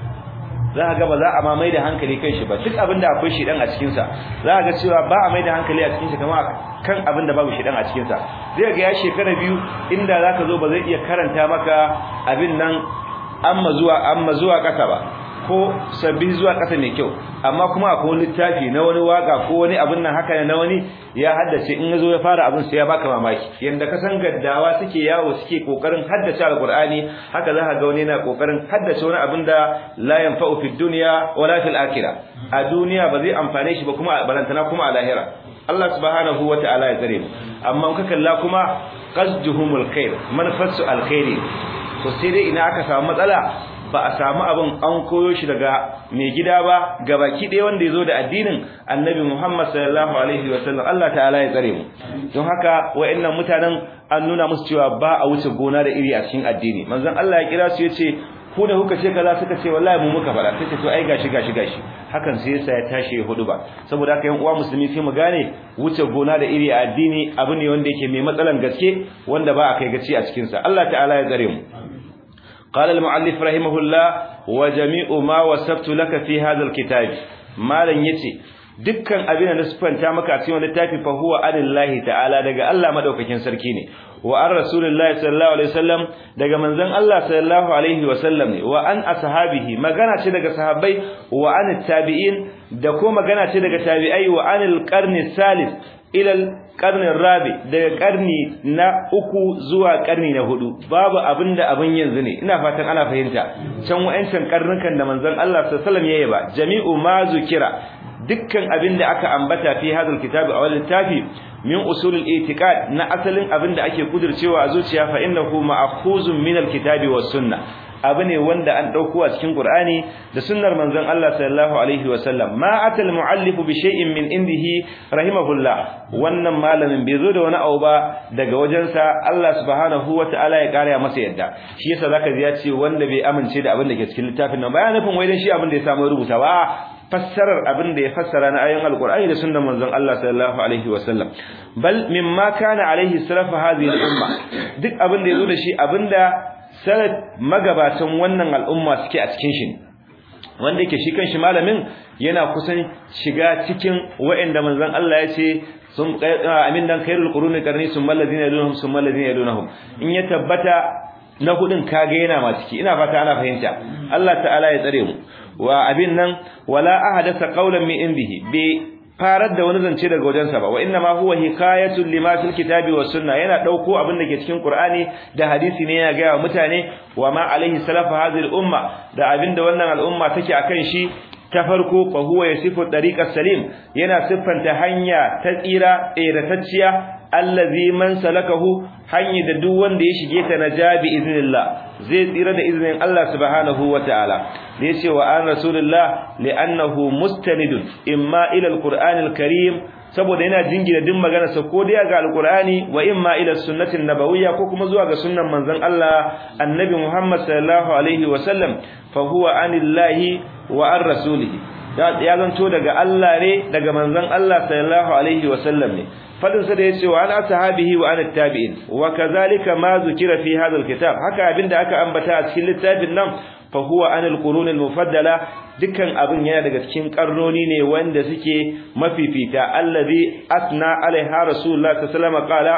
za ka ga ba za a ma mai da hankali kan shi ba duk abin da akwai shi dan a cikin sa za ka ga cewa ba a mai da hankali a cikin shi kamar kan abin da babu shi dan a cikin sa zai ga ya shekara biyu inda za ka zo ba zai iya karanta maka abin nan amma zuwa amma zuwa kasa ba ko sabbi zuwa kasa mai kyau amma kuma akwai wani littafi na wani waka ko wani abin nan haka na wani ya haddace in yazo ya fara abin sai ya baka mamaki yanda ka san gaddawa suke yawo suke kokarin haddace alqur'ani haka za ka ga wani yana kokarin haddace wani abin da la yanfa'u fid dunya wala fil akhirah a duniya ba zai amfane shi ba kuma balantana kuma a lahira Allah subhanahu wata'ala ya tsare mu amma in ka kalla kuma qasduhumul khair manfasu alkhairi to sai dai ina aka samu matsala ba a samu abin an koyo shi daga mai gida ba gabaki ɗaya wanda ya zo da addinin annabi Muhammad sallallahu alaihi wa sallam Allah ta'ala ya tsare mu don haka wayannan mutanen an nuna musu cewa ba a wuce gona da iri a cikin addini manzon Allah ya kira su yace ku da kuka ce kaza suka ce wallahi mu muka fara sai ce to ai gashi gashi gashi hakan sai yasa ya tashi ya hudu ba saboda haka yan uwa musulmi sai mu gane wuce gona da iri a addini abu ne wanda yake mai matsalan gaske wanda ba a kai gaci a cikin sa Allah ta'ala ya tsare mu قال المؤلف رحمه الله وجميع ما وصفت لك في هذا الكتاب مالن yace dukkan abin da sifanta maka a cikin littafi fa huwa anillahi ta'ala daga Allah madaukakin sarki ne wa an rasulullahi sallallahu alaihi wasallam daga manzon Allah sallallahu alaihi wasallam ne wa an ashabihi magana ce daga sahabbai wa an tabi'in da ko magana ce daga tabi'ai wa anil qarni salis ilal karnin rabi daga karni na uku zuwa karni na hudu babu abinda abin yanzu ne ina fatan ana fahimta can wa'ancan karnukan da manzon Allah sallallahu alaihi wasallam yayi ba jami'u ma zukira dukkan abinda aka ambata fi hadal kitabi aw littafi min usulul itiqad na asalin abinda ake kudircewa a zuciya fa innahu ma'khuzun min alkitabi was sunnah abu ne wanda an dauko a cikin Qur'ani da sunnar manzon Allah sallallahu alaihi wasallam ma atal muallif bi shay'in min indihi rahimahullah wannan malamin bai zo da wani abu ba daga wajensa Allah subhanahu wataala ya kare masa yadda shi yasa zaka ji ya ce wanda bai amince da abin da ke cikin littafin nan ba ya nufin wai dan shi abin da ya samu rubuta ba fassarar abin da ya fassara na ayoyin alqur'ani da sunnar manzon Allah sallallahu alaihi wasallam bal mimma kana alaihi salafu hadhihi al-umma duk abin da yazo da shi abinda salaf magabatan wannan al'umma suke a cikin shi wanda yake shi kanshi malamin yana kusan shiga cikin wa'anda manzon Allah ya ce sun amin dan khairul quruni qarni summa alladhina yalunhum summa alladhina yalunhum in ya tabbata na hudun kage yana ma ciki ina fata ana fahimta Allah ta'ala ya tsare mu wa abin nan wala ahadatha qawlan min indihi bi farar da wani zance daga wajensa ba wa inna ma huwa hikayatun lima fil kitabi was sunna yana dauko abin da ke cikin qur'ani da hadisi ne yana ga mutane wa ma alaihi salafu hadhihi al umma da abin da wannan al'umma take akan shi ta farko fa huwa yasifu tariqas salim yana siffanta hanya ta tsira tseratacciya allazi man salakahu hanya da duk wanda ya shige ta najabi iznillah zai tsira da izinin Allah subhanahu wataala da yace wa an rasulullah li'annahu mustanidun imma ila alqur'anil karim saboda yana jingina din magana sa ko dai ga alqur'ani wa imma ila sunnatin nabawiyya ko kuma zuwa ga sunnan manzon Allah annabi Muhammad sallallahu alaihi wa sallam fa huwa anillahi wa an rasulihi ya zanto daga Allah ne daga manzon Allah sallallahu alaihi wa sallam ne fadin sa da yace wa ana sahabihi wa ana tabi'in wa kazalika ma zukira fi hadha alkitab haka abinda aka ambata a cikin littafin nan fa huwa an alqurun almufaddala dukkan abin yana daga cikin karnoni ne wanda suke mafifita allazi asna alaiha rasulullah sallallahu alaihi wasallam qala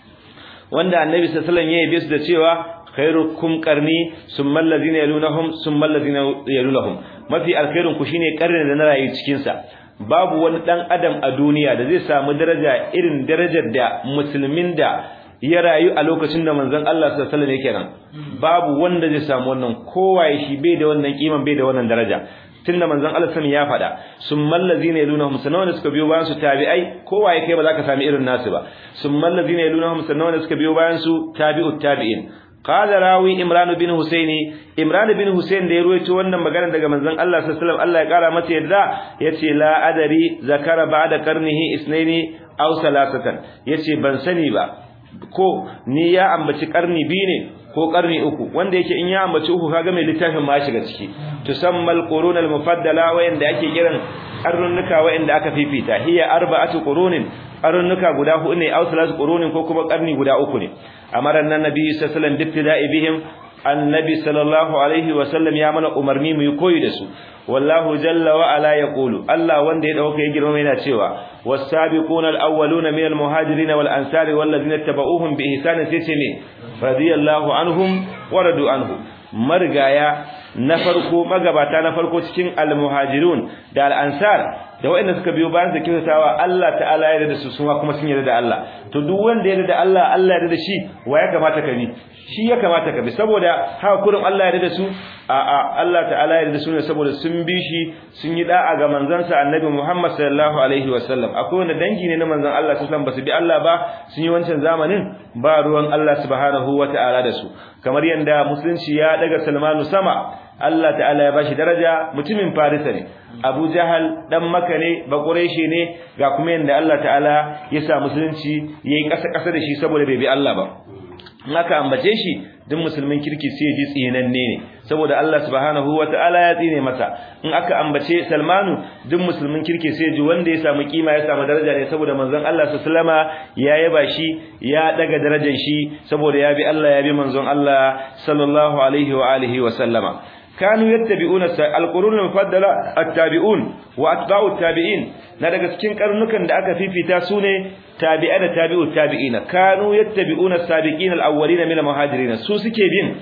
wanda annabi sallallahu alaihi wasallam ya yi da cewa khairukum qarni summa allazina yalunhum summa allazina yalunhum mafi alkhairun ku shine karnin da na rayu cikin sa babu wani dan adam a duniya da zai samu daraja irin darajar da musulmin da ya rayu a lokacin da manzon Allah sallallahu alaihi wasallam yake nan babu wanda zai samu wannan kowaye shi bai da wannan kiman bai da wannan daraja tunda manzon Allah sallallahu ya faɗa summal ladzina yalunhum sanawanda suka biyo bayan su tabi'ai kowaye kai ba za ka sami irin nasu ba summal ladzina yalunhum sanawanda suka biyo bayan su tabi'ut tabi'in قال راوي عمران بن حسين عمران بن حسين da ya ruwaito wannan magana daga manzon Allah sallallahu alaihi wasallam Allah ya kara masa yadda yace la adari zakara ba'da qarnihi isnaini aw salasatan yace ban sani ba ko ni ya ambaci karni biyu ne ko karni uku wanda yake in ya ambaci uku kaga mai littafin ma shiga ciki tusammal qurunal mufaddala wayanda ake kiran karnuka wayanda aka fifita hiya arba'atu qurunin karnuka guda hudu ne aw salasu qurunin ko kuma karni guda uku ne amara nan nabi sallallahu alaihi wasallam bibtida'i bihim annabi sallallahu alaihi wasallam ya mana umarni mu koyi da su wallahu jalla wa ala yaqulu Allah wanda ya dauka ya girma yana cewa was-sabiquna al-awwaluna min al-muhajirin wal-ansari wal-ladina tabauhum bi ihsan sai ce ne radiyallahu anhum wa radu anhu margaya na farko magabata na farko cikin al-muhajirun da al-ansar da waɗanda suka biyo bayan su kyautatawa Allah ta'ala ya yarda da su kuma kuma sun yarda da Allah to duk wanda ya yarda da Allah Allah ya yarda da shi wa ya kamata ka bi shi ya kamata ka bi saboda haka kurin Allah ya yarda da su a a Allah ta'ala ya yarda da su ne saboda sun bi shi sun yi da'a ga manzansa Annabi Muhammad sallallahu alaihi wasallam akwai wanda dangi ne na manzon Allah sallallahu alaihi wasallam basu bi Allah ba sun yi wancan zamanin ba ruwan Allah subhanahu wata'ala da su kamar yanda musulunci ya daga Salmanu sama Allah ta'ala ya bashi daraja mutumin Farisa ne Abu Jahal dan Makka ne ba Quraishi ne ga kuma yanda Allah ta'ala ya sa musulunci yayi kasa kasa da shi saboda bai bi Allah ba in aka ambace shi duk musulmin kirki sai ji tsinanne ne saboda Allah subhanahu wataala ya tsine masa in aka ambace Salmanu duk musulmin kirki sai ji wanda ya samu kima ya samu daraja ne saboda manzon Allah sallama ya yaba shi ya daga darajar shi saboda ya bi Allah ya bi manzon Allah sallallahu alaihi wa alihi wa sallama كانوا يتبعون القرون المفضلة التابعون وأتباع التابعين na daga cikin karnukan da aka fifita su ne tabi'a da tabi'u tabi'ina kanu yattabi'una as-sabiqina al-awwalina min al-muhajirin su suke bin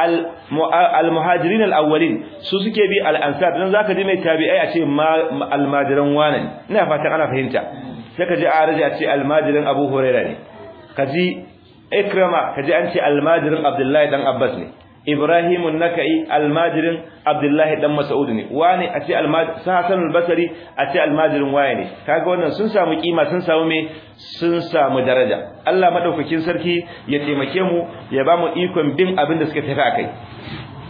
al-muhajirin al-awwalin su suke bi al-ansar dan zaka ji mai tabi'ai a ce al-majiran wanan ina fatan ana fahimta sai ka ji araji a ce al-majirin Abu Hurairah ne kaji ikrama kaji an ce al-majirin Abdullahi dan Abbas ne Ibrahim an-Nakai almajirin Abdullahi dan Mas'ud ne wani a ce almajir Hasan al-Basri a ce almajirin waye ne kaga wannan sun samu kima sun samu me sun samu daraja Allah madaukakin sarki ya taimake mu ya ba mu ikon bin abin da suka tafi akai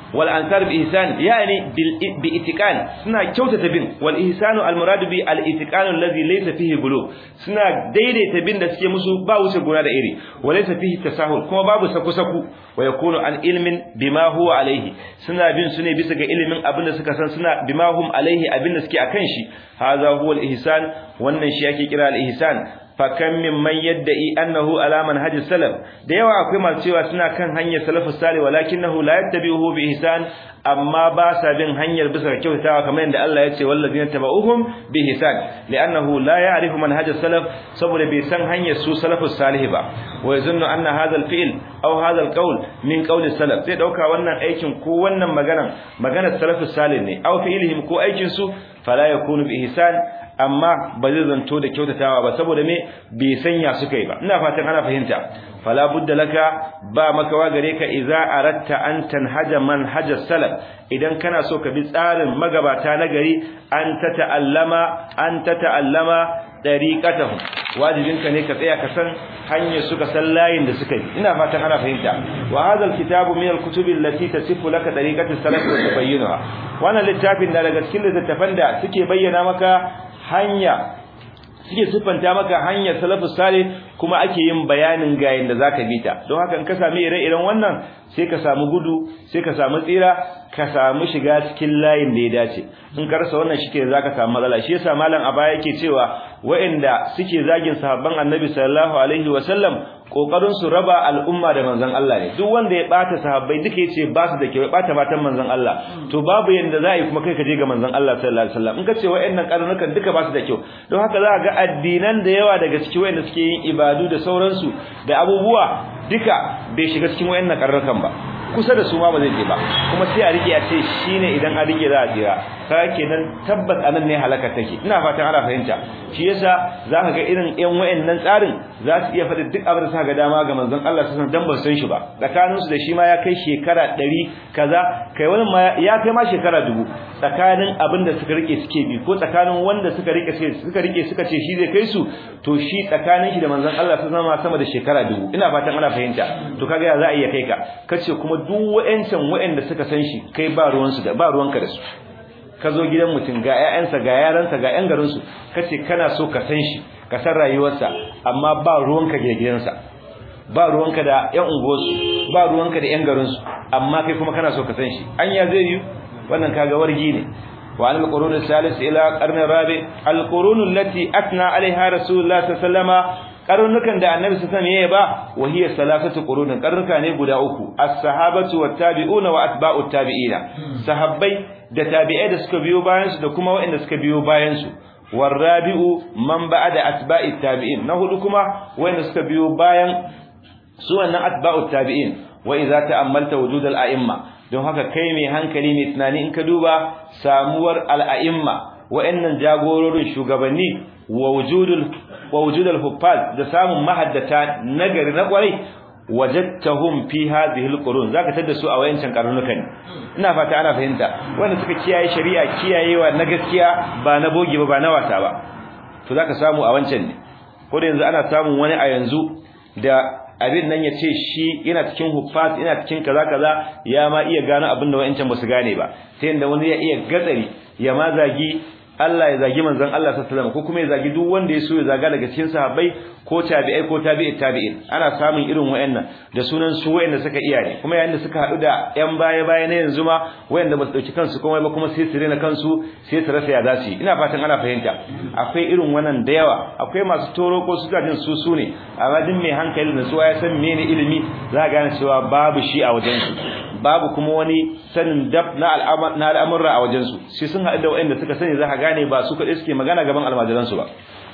wal ansar bi ihsan yani bi itiqan suna kyautata bin wal ihsanu al murad bi al itiqan alladhi laysa fihi gulu suna daidaita bin da suke musu ba wuce gona da iri wa laysa fihi tasahul kuma babu saku saku wa yakunu an ilmin bima huwa alaihi suna bin su ne bisa ga ilimin abin da suka san suna bima hum alaihi abin da suke akan shi hadha huwa al ihsan wannan shi yake kira al ihsan fakan mimman yadda'i annahu ala manhajis salaf da yawa akwai masu cewa suna kan hanyar salafus salih walakinahu la yattabi'uhu bi ihsan amma ba sa bin hanyar bisa kyautawa kamar yadda Allah ya ce wallazina tabauhum bi ihsan li'annahu la ya'rifu manhajis salaf saboda bai san hanyar su salafus salih ba wa yazunnu anna hadha al-fi'l aw hadha al-qawl min qawli salaf sai dauka wannan aikin ko wannan magana maganar salafus salih ne aw fi'lihim ko aikin su fala yakunu bi ihsan amma ba zai zanto da kyautatawa ba saboda me bai sanya suka yi ba ina fatan ana fahimta fala budda laka ba makawa gare ka idza aratta an tanhaja manhaj salaf idan kana so ka bi tsarin magabata na gari an ta ta'allama an ta ta'allama dariqatahum wajibinka ne ka tsaya ka san hanyar suka san layin da suka yi ina fatan ana fahimta wa hadha alkitabu min alkutubi allati tasifu laka dariqat as-salaf wa tubayyinaha wannan littafin da daga cikin littattafan da suke bayyana maka hanya suke siffanta maka hanyar salafus salih kuma ake yin bayanin ga yanda zaka bi ta don haka in ka sami ire-iren wannan sai ka samu gudu sai ka samu tsira ka samu shiga cikin layin da ya dace in ka rasa wannan shike zaka samu matsala shi yasa malam a baya yake cewa waɗanda suke zagin sahabban annabi sallallahu alaihi wasallam kokarin su raba al'umma da manzon Allah ne duk wanda ya bata sahabbai duka yace ba su da kyau ya bata matan manzon Allah to babu yanda za a yi kuma kai ka je ga manzon Allah sallallahu alaihi wasallam in ka ce wayannan karnukan duka ba su da kyau don haka za ga addinan da yawa daga cikin wayanda suke yin ibadu da sauransu da abubuwa duka bai shiga cikin wayannan karnukan ba kusa da su ma ba zai je ba kuma sai a rike a ce shine idan a rike za a jira kaga kenan tabbas anan ne halaka take ina fatan ana fahimta shi yasa zaka ga irin ƴan wayannan tsarin za su iya faɗi duk abin da suka ga dama ga manzon Allah sallallahu alaihi wasallam dan ba san shi ba tsakanin su da shi ma ya kai shekara 100 kaza kai wani ma ya kai ma shekara dubu tsakanin abin da suka rike suke bi ko tsakanin wanda suka rike suka rike suka ce shi zai kai su to shi tsakanin shi da manzon Allah sallallahu alaihi sama da shekara dubu ina fatan ana fahimta to kaga ya za a iya kai ka kace kuma duk wayancan wayanda suka san shi kai ba ruwan su da ba ruwanka da su ka zo gidan mutum ga ƴaƴansa ga yaransa ga ƴan garinsu kace kana so ka san shi ka san rayuwarsa amma ba ruwanka da gidansa ba ruwanka da ƴan unguwarsu ba ruwanka da ƴan garinsu amma kai kuma kana so ka san shi anya zai yi wannan kaga wargi ne wa al qurun salis ila qarn rabi al qurun allati atna alaiha rasulullah sallallahu alaihi wasallama karnukan da annabi sallallahu alaihi wasallam ba wa hiya salasatu qurun karnuka ne guda uku as-sahabatu wat-tabi'una wa atba'ut tabi'ina sahabbai da tabi'ai da suka biyo bayan su da kuma waɗanda suka biyo bayan su warabi'u man ba'da atba'it tabi'in na hudu kuma waɗanda suka biyo bayan su wannan atba'ut tabi'in wa idza ta'ammalta wujud al-a'imma don haka kai mai hankali mai tunani in ka duba samuwar al-a'imma wa'annan jagororin shugabanni wa wujudul wa wujudul huffaz da samun mahaddata nagari na kwarai wajadtahum fi hadhihi alqurun zaka tada su a wayancan karnukan ina fata ana fahimta wanda suka kiyaye shari'a kiyayewa na gaskiya ba na boge ba ba na wasa ba to zaka samu a wancan ne ko da yanzu ana samun wani a yanzu da abin nan ya ce shi yana cikin huffaz yana cikin kaza kaza ya ma iya gano abin da wayancan ba su gane ba sai yanda wani ya iya gatsari ya ma zagi Allah ya zagi manzon Allah sallallahu alaihi wasallam ko kuma ya zagi duk wanda ya so ya zaga daga cikin sahabbai ko tabi'ai ko tabi'i tabi'in ana samun irin wayannan da sunan su wayanda suka iya ne kuma yayin da suka hadu da yan baya baya na yanzu ma wayanda ba su dauki kansu kuma ba kuma sai su rena kansu sai su rasa ya za su yi ina fatan ana fahimta akwai irin wannan da yawa akwai masu toro ko su jin su su ne amma din mai hankali da su ya san mene ilimi za ka gane cewa babu shi a wajen su babu kuma wani sanin dab na al'amurra a wajen su sai sun haɗu da wayanda suka sani za ka gane ba su kaɗai suke magana gaban almajiransu ba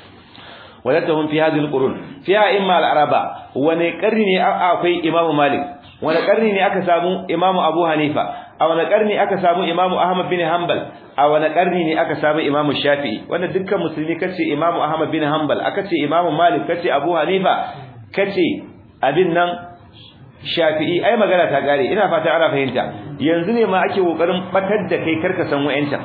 wajadtahum fi hadhihi alqurun fiha imma al-araba wani karni ne akwai imamu malik wani karni ne aka samu imamu abu hanifa a wani karni aka samu imamu ahmad bin hanbal a wani karni ne aka samu imamu shafi'i wanda dukkan musulmi kace imamu ahmad bin hanbal aka ce imamu malik kace abu hanifa kace abin nan shafi'i ai magana ta kare ina fata ana fahimta yanzu ne ma ake kokarin batar da kai karka san wayanta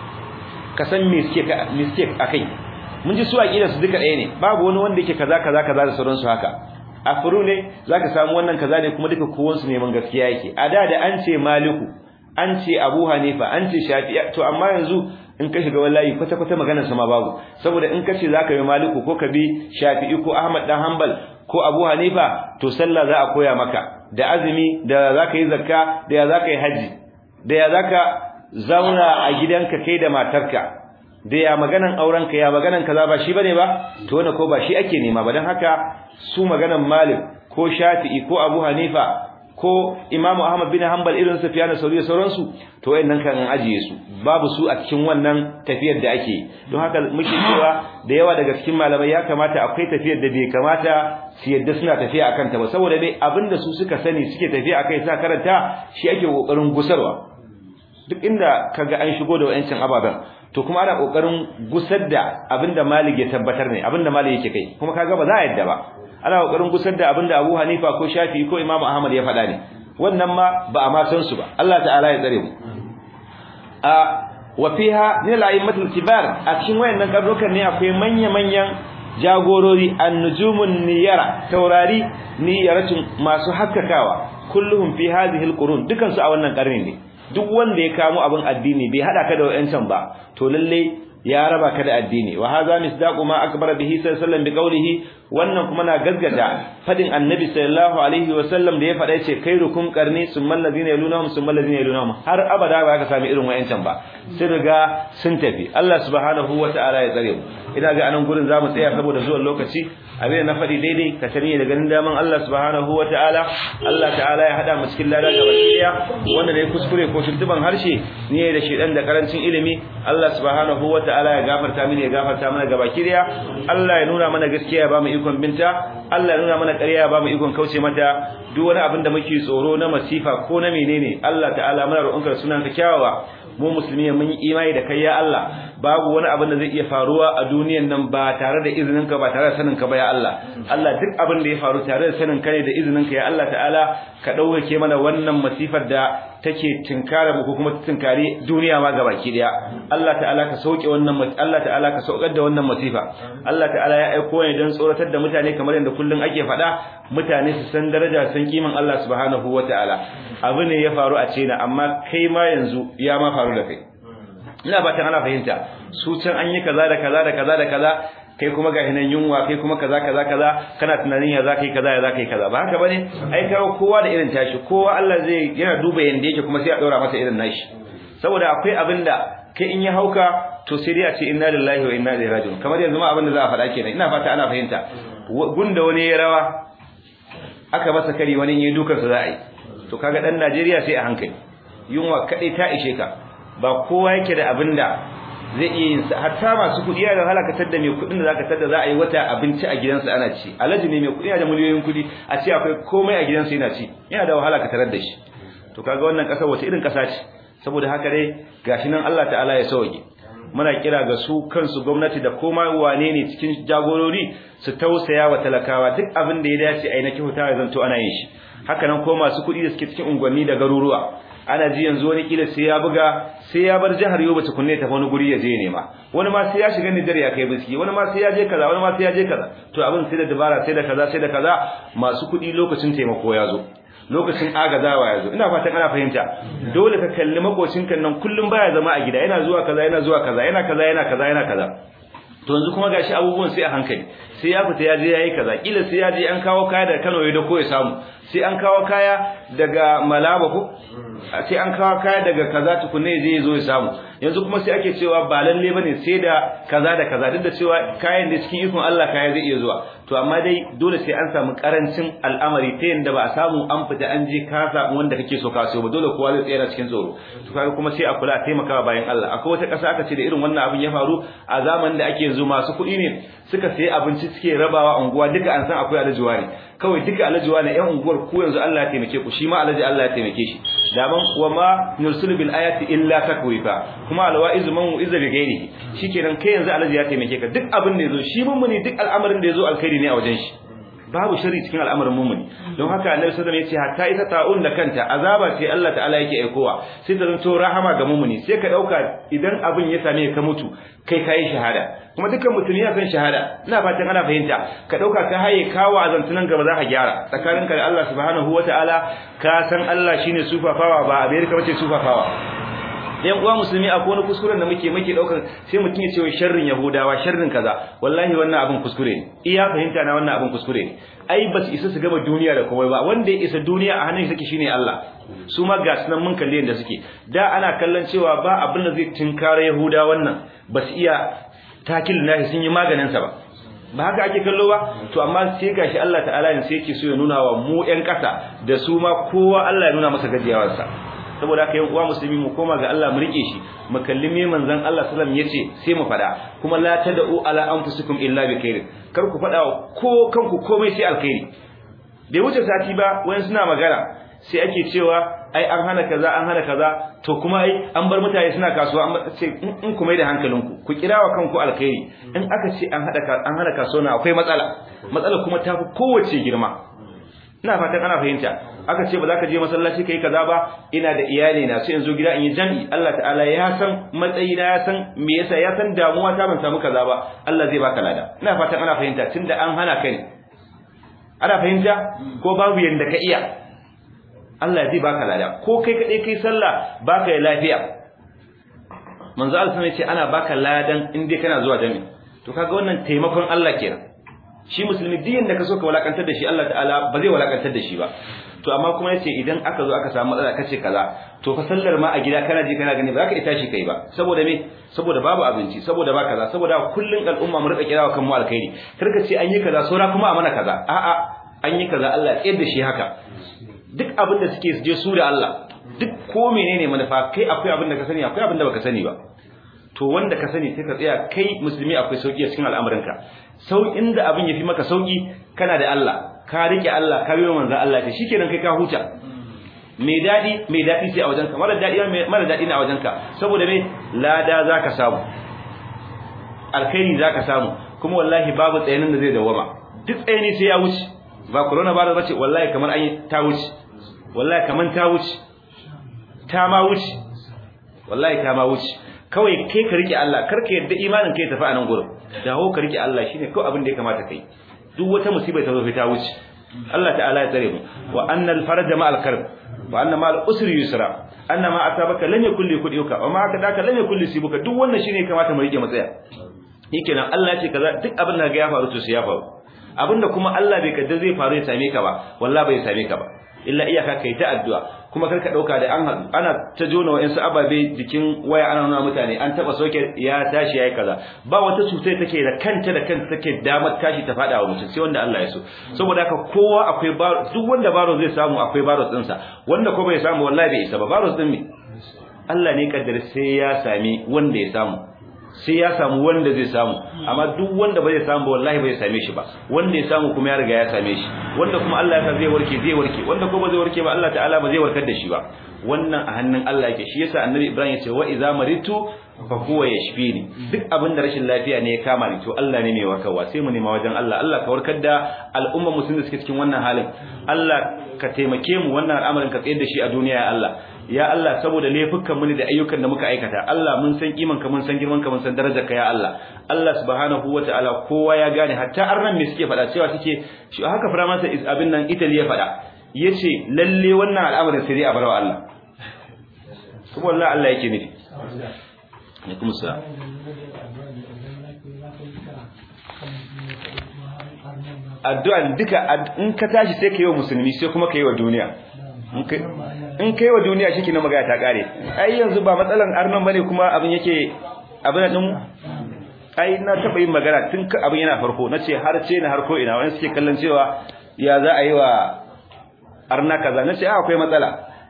ka san me suke me suke akai mun ji su aqida su duka ɗaya ne babu wani wanda yake kaza kaza kaza da sauransu haka afuru ne zaka samu wannan kaza ne kuma duka kowan su neman gaskiya yake a da da an ce maliku an ce Abu Hanifa an ce Shafi'i to amma yanzu in ka shiga wallahi kwata kwata maganar sa ma babu saboda in ka ce zaka yi Maliku ko ka bi Shafi'i ko Ahmad dan Hanbal ko Abu Hanifa to sallah za a koya maka da azumi da zaka yi zakka da ya zaka yi haji da ya zaka zauna a gidanka kai da matarka da ya maganan aurenka ya maganan kaza ba shi bane ba to wannan ko ba shi ake nema ba dan haka su maganan Malik ko Shafi'i ko Abu Hanifa ko Imam Ahmad bin Hanbal irin Sufyan Sauri da sauransu to wayannan kan an ajiye su babu su a cikin wannan tafiyar da ake don haka muke cewa da yawa daga cikin malamai ya kamata akwai tafiyar da bai kamata su yadda suna tafiya akan ta ba saboda dai abinda su suka sani suke tafiya akai sa karanta shi ake kokarin gusarwa duk inda kaga an shigo da wayancin ababen to kuma ana kokarin gusar da abinda Malik ya tabbatar ne abinda Malik yake kai kuma kaga ba za a yadda ba ana kokarin gusar da abinda Abu Hanifa ko Shafi'i ko Imam Ahmad ya faɗa ne wannan ma ba a ma san su ba Allah ta'ala ya tsare mu a wa fiha min al kibar a cikin wayannan karnukan ne akwai manya manyan jagorori an-nujumun niyara taurari niyaratun masu hakkakawa kulluhum fi hadhihi al-qurun dukan su a wannan karni ne duk wanda ya kamo abin addini bai hada ka da wayancan ba to lalle ya raba ka da addini wa hadha misdaqu ma akbara bihi sallallahu alaihi wasallam biqawlihi wannan kuma na gaggata fadin annabi sallallahu alaihi wasallam da ya fada yace khairukum qarni summal ladina yalunhum summal ladina yalunhum har abada ba ka sami irin wayancan ba sun riga sun tafi Allah subhanahu wataala ya tsare mu ina ga anan gurin zamu tsaya saboda zuwan lokaci abin da na faɗi daidai ka sani da ganin daman Allah subhanahu wataala Allah ta'ala ya hada mu cikin lada ga bakiya wanda dai kuskure ko tuntuban harshe ne da shedan da karancin ilimi Allah subhanahu wataala ya gafarta mini ya gafarta mana ga bakiya Allah ya nuna mana gaskiya ya ba mu ikon binta Allah ya nuna mana ƙarya ya ba mu ikon kauce mata duk wani abin da muke tsoro na masifa ko na menene Allah ta'ala muna roƙonka sunan ka kyawawa mu musulmi mun yi imani da kai ya Allah babu wani abin da zai iya faruwa a duniyan nan ba tare da izinin ka ba tare da sanin ka ba ya Allah Allah duk abin da ya faru tare da sanin ka ne da izinin ka ya Allah ta'ala ka dauke mana wannan masifar da take tinkara mu ko kuma tinkari duniya ma gabaki daya Allah ta'ala ka sauke wannan Allah ta'ala ka saukar da wannan masifa Allah ta'ala ya aiko ne don tsoratar da mutane kamar yadda kullun ake faɗa mutane su san daraja san kiman Allah subhanahu wataala abu ne ya faru a cina amma kai ma yanzu ya ma faru da kai ina fatan ana fahimta su can an yi kaza da kaza da kaza da kaza kai kuma ga hinan yunwa kai kuma kaza kaza kaza kana tunanin ya zaka yi kaza ya zaka yi kaza ba haka bane ai kawo kowa da irin tashi kowa Allah zai yana duba yanda yake kuma sai a daura masa irin nashi saboda akwai abinda kai in ya hauka to sai dai a ce inna lillahi wa inna ilaihi raji'un kamar yanzu ma abinda za a faɗa kenan ina fata ana fahimta gunda wani ya rawa aka masa kari wani yayi dukan sa za a yi to kaga dan Najeriya sai a hankali yunwa kadai ta ishe ka ba kowa yake da abinda zai iya yin sa hatta masu kuɗi yana da halakatar da mai kuɗin da zaka tada za a yi wata abinci a gidansa ana ci alaji ne mai kuɗi yana da miliyoyin kuɗi a ce akwai komai a gidansa yana ci yana da wahala ka tarar da shi to kaga wannan ƙasa wata irin ƙasa ce saboda haka dai gashi nan Allah ta'ala ya sauke muna kira ga su kansu gwamnati da koma wane ne cikin jagorori su tausaya wa talakawa duk abin da ya dace a yi na kyauta ya zanto ana yin shi haka nan ko masu kuɗi da suke cikin unguwanni da garuruwa ana ji yanzu wani kila sai ya buga sai ya bar jihar Yobe tukunne ta wani guri ya je nema wani ma sai ya shiga Nijar ya kai biski wani ma sai ya je kaza wani ma sai ya je kaza to abin sai da dabara sai da kaza sai da kaza masu kuɗi lokacin taimako ya zo lokacin agazawa ya zo ina fatan ana fahimta dole ka kalli makocinka nan kullum baya zama a gida yana zuwa kaza yana zuwa kaza yana kaza yana kaza yana kaza to yanzu kuma gashi abubuwan sai a hankali sai ya fita ya je yayi kaza kila sai ya je an kawo kaya daga Kano ya da ko ya samu sai an kawo kaya daga Malaba ko sai an kawo kaya daga kaza tukunne zai zo ya samu yanzu kuma sai ake cewa ba lalle bane sai da kaza da kaza duk da cewa kayan da cikin ikon Allah kaya zai iya zuwa to amma dai dole sai an samu karancin al'amari ta yanda ba a samu an fita an je ka samu wanda kake so ka so ba dole kowa zai tsaya cikin tsoro to kaga kuma sai a kula a taimaka bayan Allah akwai wata ƙasa aka ce da irin wannan abin ya faru a zamanin da ake yanzu masu kuɗi ne suka sayi abinci suke rabawa unguwa duka an san akwai alajuwa ne kawai duka alajuwa ne ƴan unguwar ku yanzu Allah ya taimake ku shi ma alaji Allah ya taimake shi daman wa ma nursilu bil ayati illa takwifa kuma alwaizu man uiza bi ghairihi shikenan kai yanzu alaji ya taimake ka duk abin da yazo shi mun muni duk al'amarin da yazo alkhairi ne a wajen shi babu shari cikin al'amarin mumuni don haka annabi sallallahu alaihi wasallam yace hatta ita ta'un da kanta azaba ce Allah ta'ala yake aikowa sai ta zanto rahama ga mumuni sai ka dauka idan abin ya same ka mutu kai kai shahada kuma dukkan mutum ya san shahada ina fatan ana fahimta ka dauka ka haye kawo azantunan gaba za ka gyara tsakaninka da Allah subhanahu wataala ka san Allah shine sufafawa ba America bace sufafawa yan uwa musulmi akwai wani kuskuren da muke muke daukar sai mutum ya ce wai sharrin yahudawa sharrin kaza wallahi wannan abin kuskure ne iya fahimta na wannan abin kuskure ne ai basu isa su gama duniya da komai ba wanda ya isa duniya a hannun shi shine Allah su ma ga sunan mun kalle yanda suke da ana kallon cewa ba abin da zai tinkara yahuda wannan basu iya takil nahi sun yi maganin sa ba ba haka ake kallo ba to amma sai gashi Allah ta'ala ne sai yake so ya nuna wa mu ƴan ƙasa da su ma kowa Allah ya nuna masa gajiyawarsa saboda haka yan uwa musulmi mu koma ga Allah mu rike shi mu kalli me manzon Allah sallallahu alaihi wasallam yace sai mu fada kuma la tad'u ala anfusikum illa bi khair kar ku fada ko kanku komai sai alkhairi bai wuce sati ba wayan suna magana sai ake cewa ai an hana kaza an hana kaza to kuma ai an bar mutane suna kasuwa an ce in ku mai da hankalinku ku kirawa kanku alkhairi in aka ce an hada an hana kasuwa akwai matsala matsala kuma tafi kowace girma ina fatan ana fahimta aka ce ba za ka je masallaci kai kaza ba ina da iyali na sai in zo gida in yi jami'i Allah ta'ala ya san matsayi na ya san me yasa ya san damuwa ta ban samu kaza ba Allah zai baka lada ina fatan ana fahimta tunda an hana kai ana fahimta ko babu yanda ka iya Allah zai baka lada ko kai kadai kai sallah baka yi lafiya manzo Allah sai ce ana baka ladan in dai kana zuwa jami'i to kaga wannan taimakon Allah kenan shi musulmi diyan da ka so ka walakantar da shi Allah ta'ala ba zai walakantar da shi ba to amma kuma yace idan aka zo aka samu matsala kace kaza to fa sallar ma a gida kana ji kana gani ba za ka ita shi kai ba saboda me saboda babu abinci saboda ba kaza saboda kullun al'umma mu rika kirawa kan mu alkhairi kar ka ce an yi kaza saura kuma a mana kaza a'a an yi kaza Allah ya da shi haka duk abin da suke je su da Allah duk ko menene manufa kai akwai abin da ka sani akwai abin da baka sani ba to wanda ka sani sai ka tsaya kai musulmi akwai sauki a cikin al'amuranka saukin da abin yafi maka sauki kana da Allah ka rike Allah ka biyo manzon Allah ta shikenan kai ka huta mai dadi mai dadi sai a wajenka mara dadi mara dadi ne a wajenka saboda me lada zaka samu alkhairi zaka samu kuma wallahi babu tsayanin da zai dawama duk tsayani sai ya wuce ba corona virus bace wallahi kamar an yi ta wuce wallahi kamar ta wuce ta ma wuce wallahi ta ma wuce kawai kai ka rike Allah kar ka yadda imanin kai tafi a nan gurin dawo ka rike Allah shine kawai abin da ya kamata kai duk wata musiba ta zo ta wuce Allah ta'ala ya tsare mu wa annal faraja ma'al karb wa anna ma'al usri yusra anna ma atabaka lam yakul li kuduka wa ma akadaka lam yakul li sibuka duk wannan shine kamata mu rike matsaya shikenan Allah ya ce kaza duk abin da ga ya faru to sai ya faru abinda kuma Allah bai kaddar zai faru ya same ka ba wallahi bai same ka ba illa iyaka kai ta addu'a kuma karka dauka da an haɗu ana ta jona wa'ansu ababe jikin waya ana nuna mutane an taba soke ya tashi yayi kaza ba wata cuta take da kanta da kanta take damar tashi ta fada wa mutum sai wanda Allah ya so saboda haka kowa akwai baro duk wanda baro zai samu akwai baro din sa wanda ko bai samu wallahi bai isa ba baro din me Allah ne kaddar sai ya sami wanda ya samu sai ya samu wanda zai samu amma duk wanda ba zai samu ba wallahi bai same shi ba wanda ya samu kuma ya riga ya same shi wanda kuma Allah ya sa zai warke zai warke wanda ko ba zai warke ba Allah ta'ala ba zai warkar da shi ba wannan a hannun Allah yake shi yasa annabi Ibrahim ya ce wa idza maritu fa huwa yashfini duk abin da rashin lafiya ne ya kama ni to Allah ne mai warkarwa sai mu nema wajen Allah Allah ka warkar da al'umma musulmi da suke cikin wannan halin Allah ka taimake mu wannan al'amarin ka tsayar da shi a duniya ya Allah ya Allah saboda laifukan mu ne da ayyukan da muka aikata Allah mun san kiman ka mun san girman ka mun san darajar ka ya Allah Allah subhanahu wataala kowa ya gane hatta arnan me suke faɗa cewa suke shi haka firamansa abin nan Italy ya faɗa yace lalle wannan al'amarin sai dai a barwa Allah kuma wallahi Allah yake nufi alaikum salam addu'a duka in ka tashi sai ka yi wa musulmi sai kuma ka yi wa duniya in kai wa duniya shi na magana ta kare ai yanzu ba matsalan arnan bane kuma abin yake abin din ai na taba yin magana tun abin yana farko nace har ce na har ko ina wani suke kallon cewa ya za a yi wa arna kaza nace a akwai matsala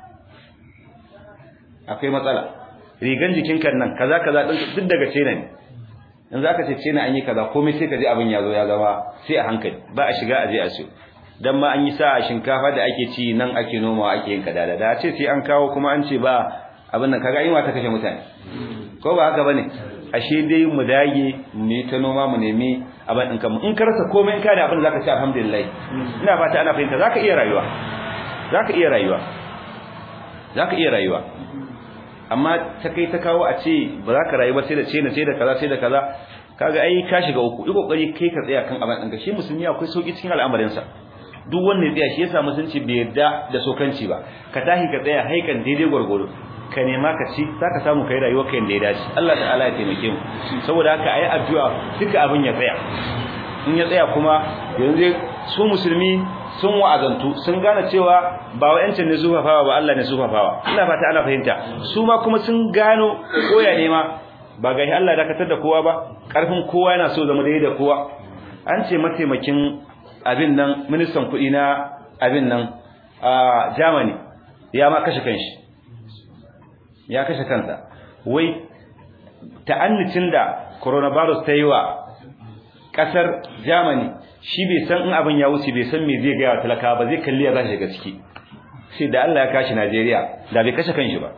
akwai matsala rigan jikin kan nan kaza kaza din duk daga ce ne yanzu aka ce ce na an yi kaza komai sai ka ji abin ya zo ya zama sai a hankali ba a shiga a je a siyo dan ma an yi sa shinkafa da ake ci nan ake nomawa ake yin kadada da ce sai an kawo kuma an ce ba abin nan kaga yunwa ta kashe mutane ko ba haka bane ashe dai mu dage mu ta noma mu nemi abin ɗin kanmu in ka rasa komai in ka da abin da zaka ci alhamdulillah ina fata ana fahimta zaka iya rayuwa zaka iya rayuwa zaka iya rayuwa amma ta kai ta kawo a ce ba za ka rayu ba sai da ce na sai da kaza sai da kaza kaga ai ka shiga uku yi kokari kai ka tsaya kan abin ɗinka shi musulmi akwai sauki cikin al'amarinsa duk wanda ya tsaya shi yasa musulunci bai yarda da sokanci ba ka tahi ka tsaya haikan daidai gwargwado ka nema ka ci zaka samu kai rayuwar ka yanda ya dace Allah ta'ala ya taimake mu saboda haka ayi addu'a duka abin ya tsaya in ya tsaya kuma yanzu su musulmi sun wa'azantu sun gane cewa ba wa'ancin ne zufafawa ba Allah ne zufafawa ina fata ana fahimta su ma kuma sun gano koya ne ma ba ga Allah dakatar da kowa ba karfin kowa yana so zama daidai da kowa an ce mataimakin abin nan ministan kuɗi na abin nan a Germany ya ma kashe kanshi ya kashe kansa wai ta'annicin da coronavirus ta yi wa kasar Germany shi bai san in abin ya wuce bai san me zai ga talaka ba zai kalli ya za shiga ciki sai da Allah ya kashi Najeriya da bai kashe kanshi ba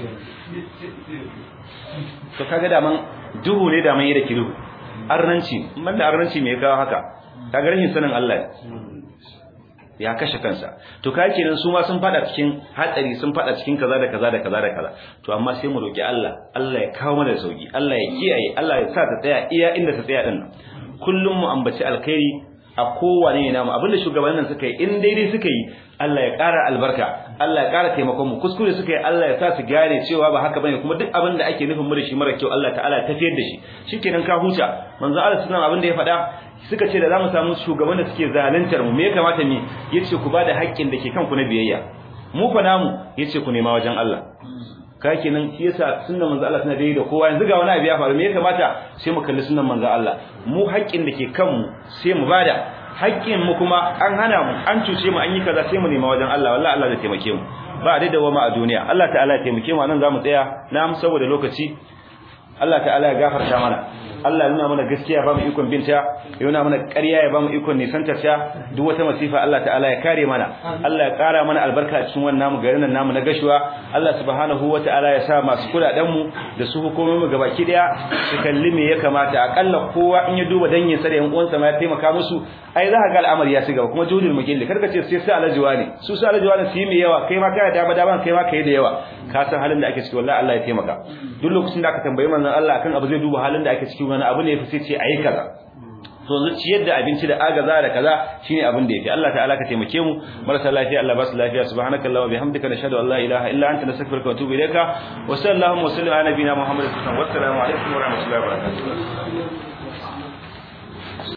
to kaga da man duhu ne da man yi da kiru arnanci man da arnanci me ya kawo haka kaga rashin sanin Allah ya kashe kansa to kai kenan su ma sun fada cikin hatsari sun fada cikin kaza da kaza da kaza da kaza to amma sai mu roki Allah Allah ya kawo mana sauki Allah ya kiyaye Allah ya sa ta tsaya iya inda ta tsaya din kullum mu ambaci alkhairi a kowane ne namu abinda shugabannin suka yi in daidai suka yi Allah ya ƙara albarka Allah ya ƙara taimakon mu kuskure suka yi Allah ya sa su gane cewa ba haka bane kuma duk abin da ake nufin mu da shi mara kyau Allah ta'ala ya tafiyar da shi shikenan ka huta manzo Allah sunan abin da ya faɗa suka ce da zamu samu shugaban da suke zaluntar mu me ya kamata mu yace ku bada haƙƙin da ke kanku na biyayya mu fa namu yace ku nema wajen Allah ka kenan shi yasa sunnan manzo Allah tana daidai da kowa yanzu ga wani abu ya faru me ya kamata sai mu kalli sunnan manzo Allah mu haƙƙin da ke kanmu sai mu bada haƙƙin mu kuma an hana mu an cuce mu an yi kaza sai mu nema wajen Allah wallahi Allah zai taimake mu ba da dawo a duniya Allah ta'ala ya taimake mu nan zamu tsaya na saboda lokaci Allah ta'ala ya gafarta mana Allah ya nuna mana gaskiya ba mu ikon binta ya nuna mana ƙarya ya ba mu ikon nisantar ta duk wata masifa Allah ta'ala ya kare mana Allah ya ƙara mana albarka a cikin wannan namu garin nan namu na gashuwa Allah subhanahu wata'ala ya sa masu kudaden mu da su hukumomin mu gabaki daya su kalli me ya kamata akalla kowa in ya duba dangin sa da yan uwansa ma ya taimaka musu ai za ka ga al'amari ya ci gaba kuma judul mugilli karka ce sai sai alajuwa ne su sai alajuwa ne su yi mai yawa kai ma kai da dama kai ma kai da yawa ka san halin da ake ciki wallahi Allah ya taimaka duk lokacin da aka tambayi manzon Allah kan abu zai duba halin da ake ciki wani abu ne sai ce ayi kaza to zuciyar da abinci da agaza da kaza shine abin da yafi Allah ta'ala ka taimake mu marasa lafiya Allah ba su lafiya subhanakallahumma bihamdika nashhadu an la ilaha illa anta nastaghfiruka wa atubu ilayka wa sallallahu wa sallam ala nabiyina muhammadin wa sallam wa assalamu alaikum wa rahmatullahi wa barakatuh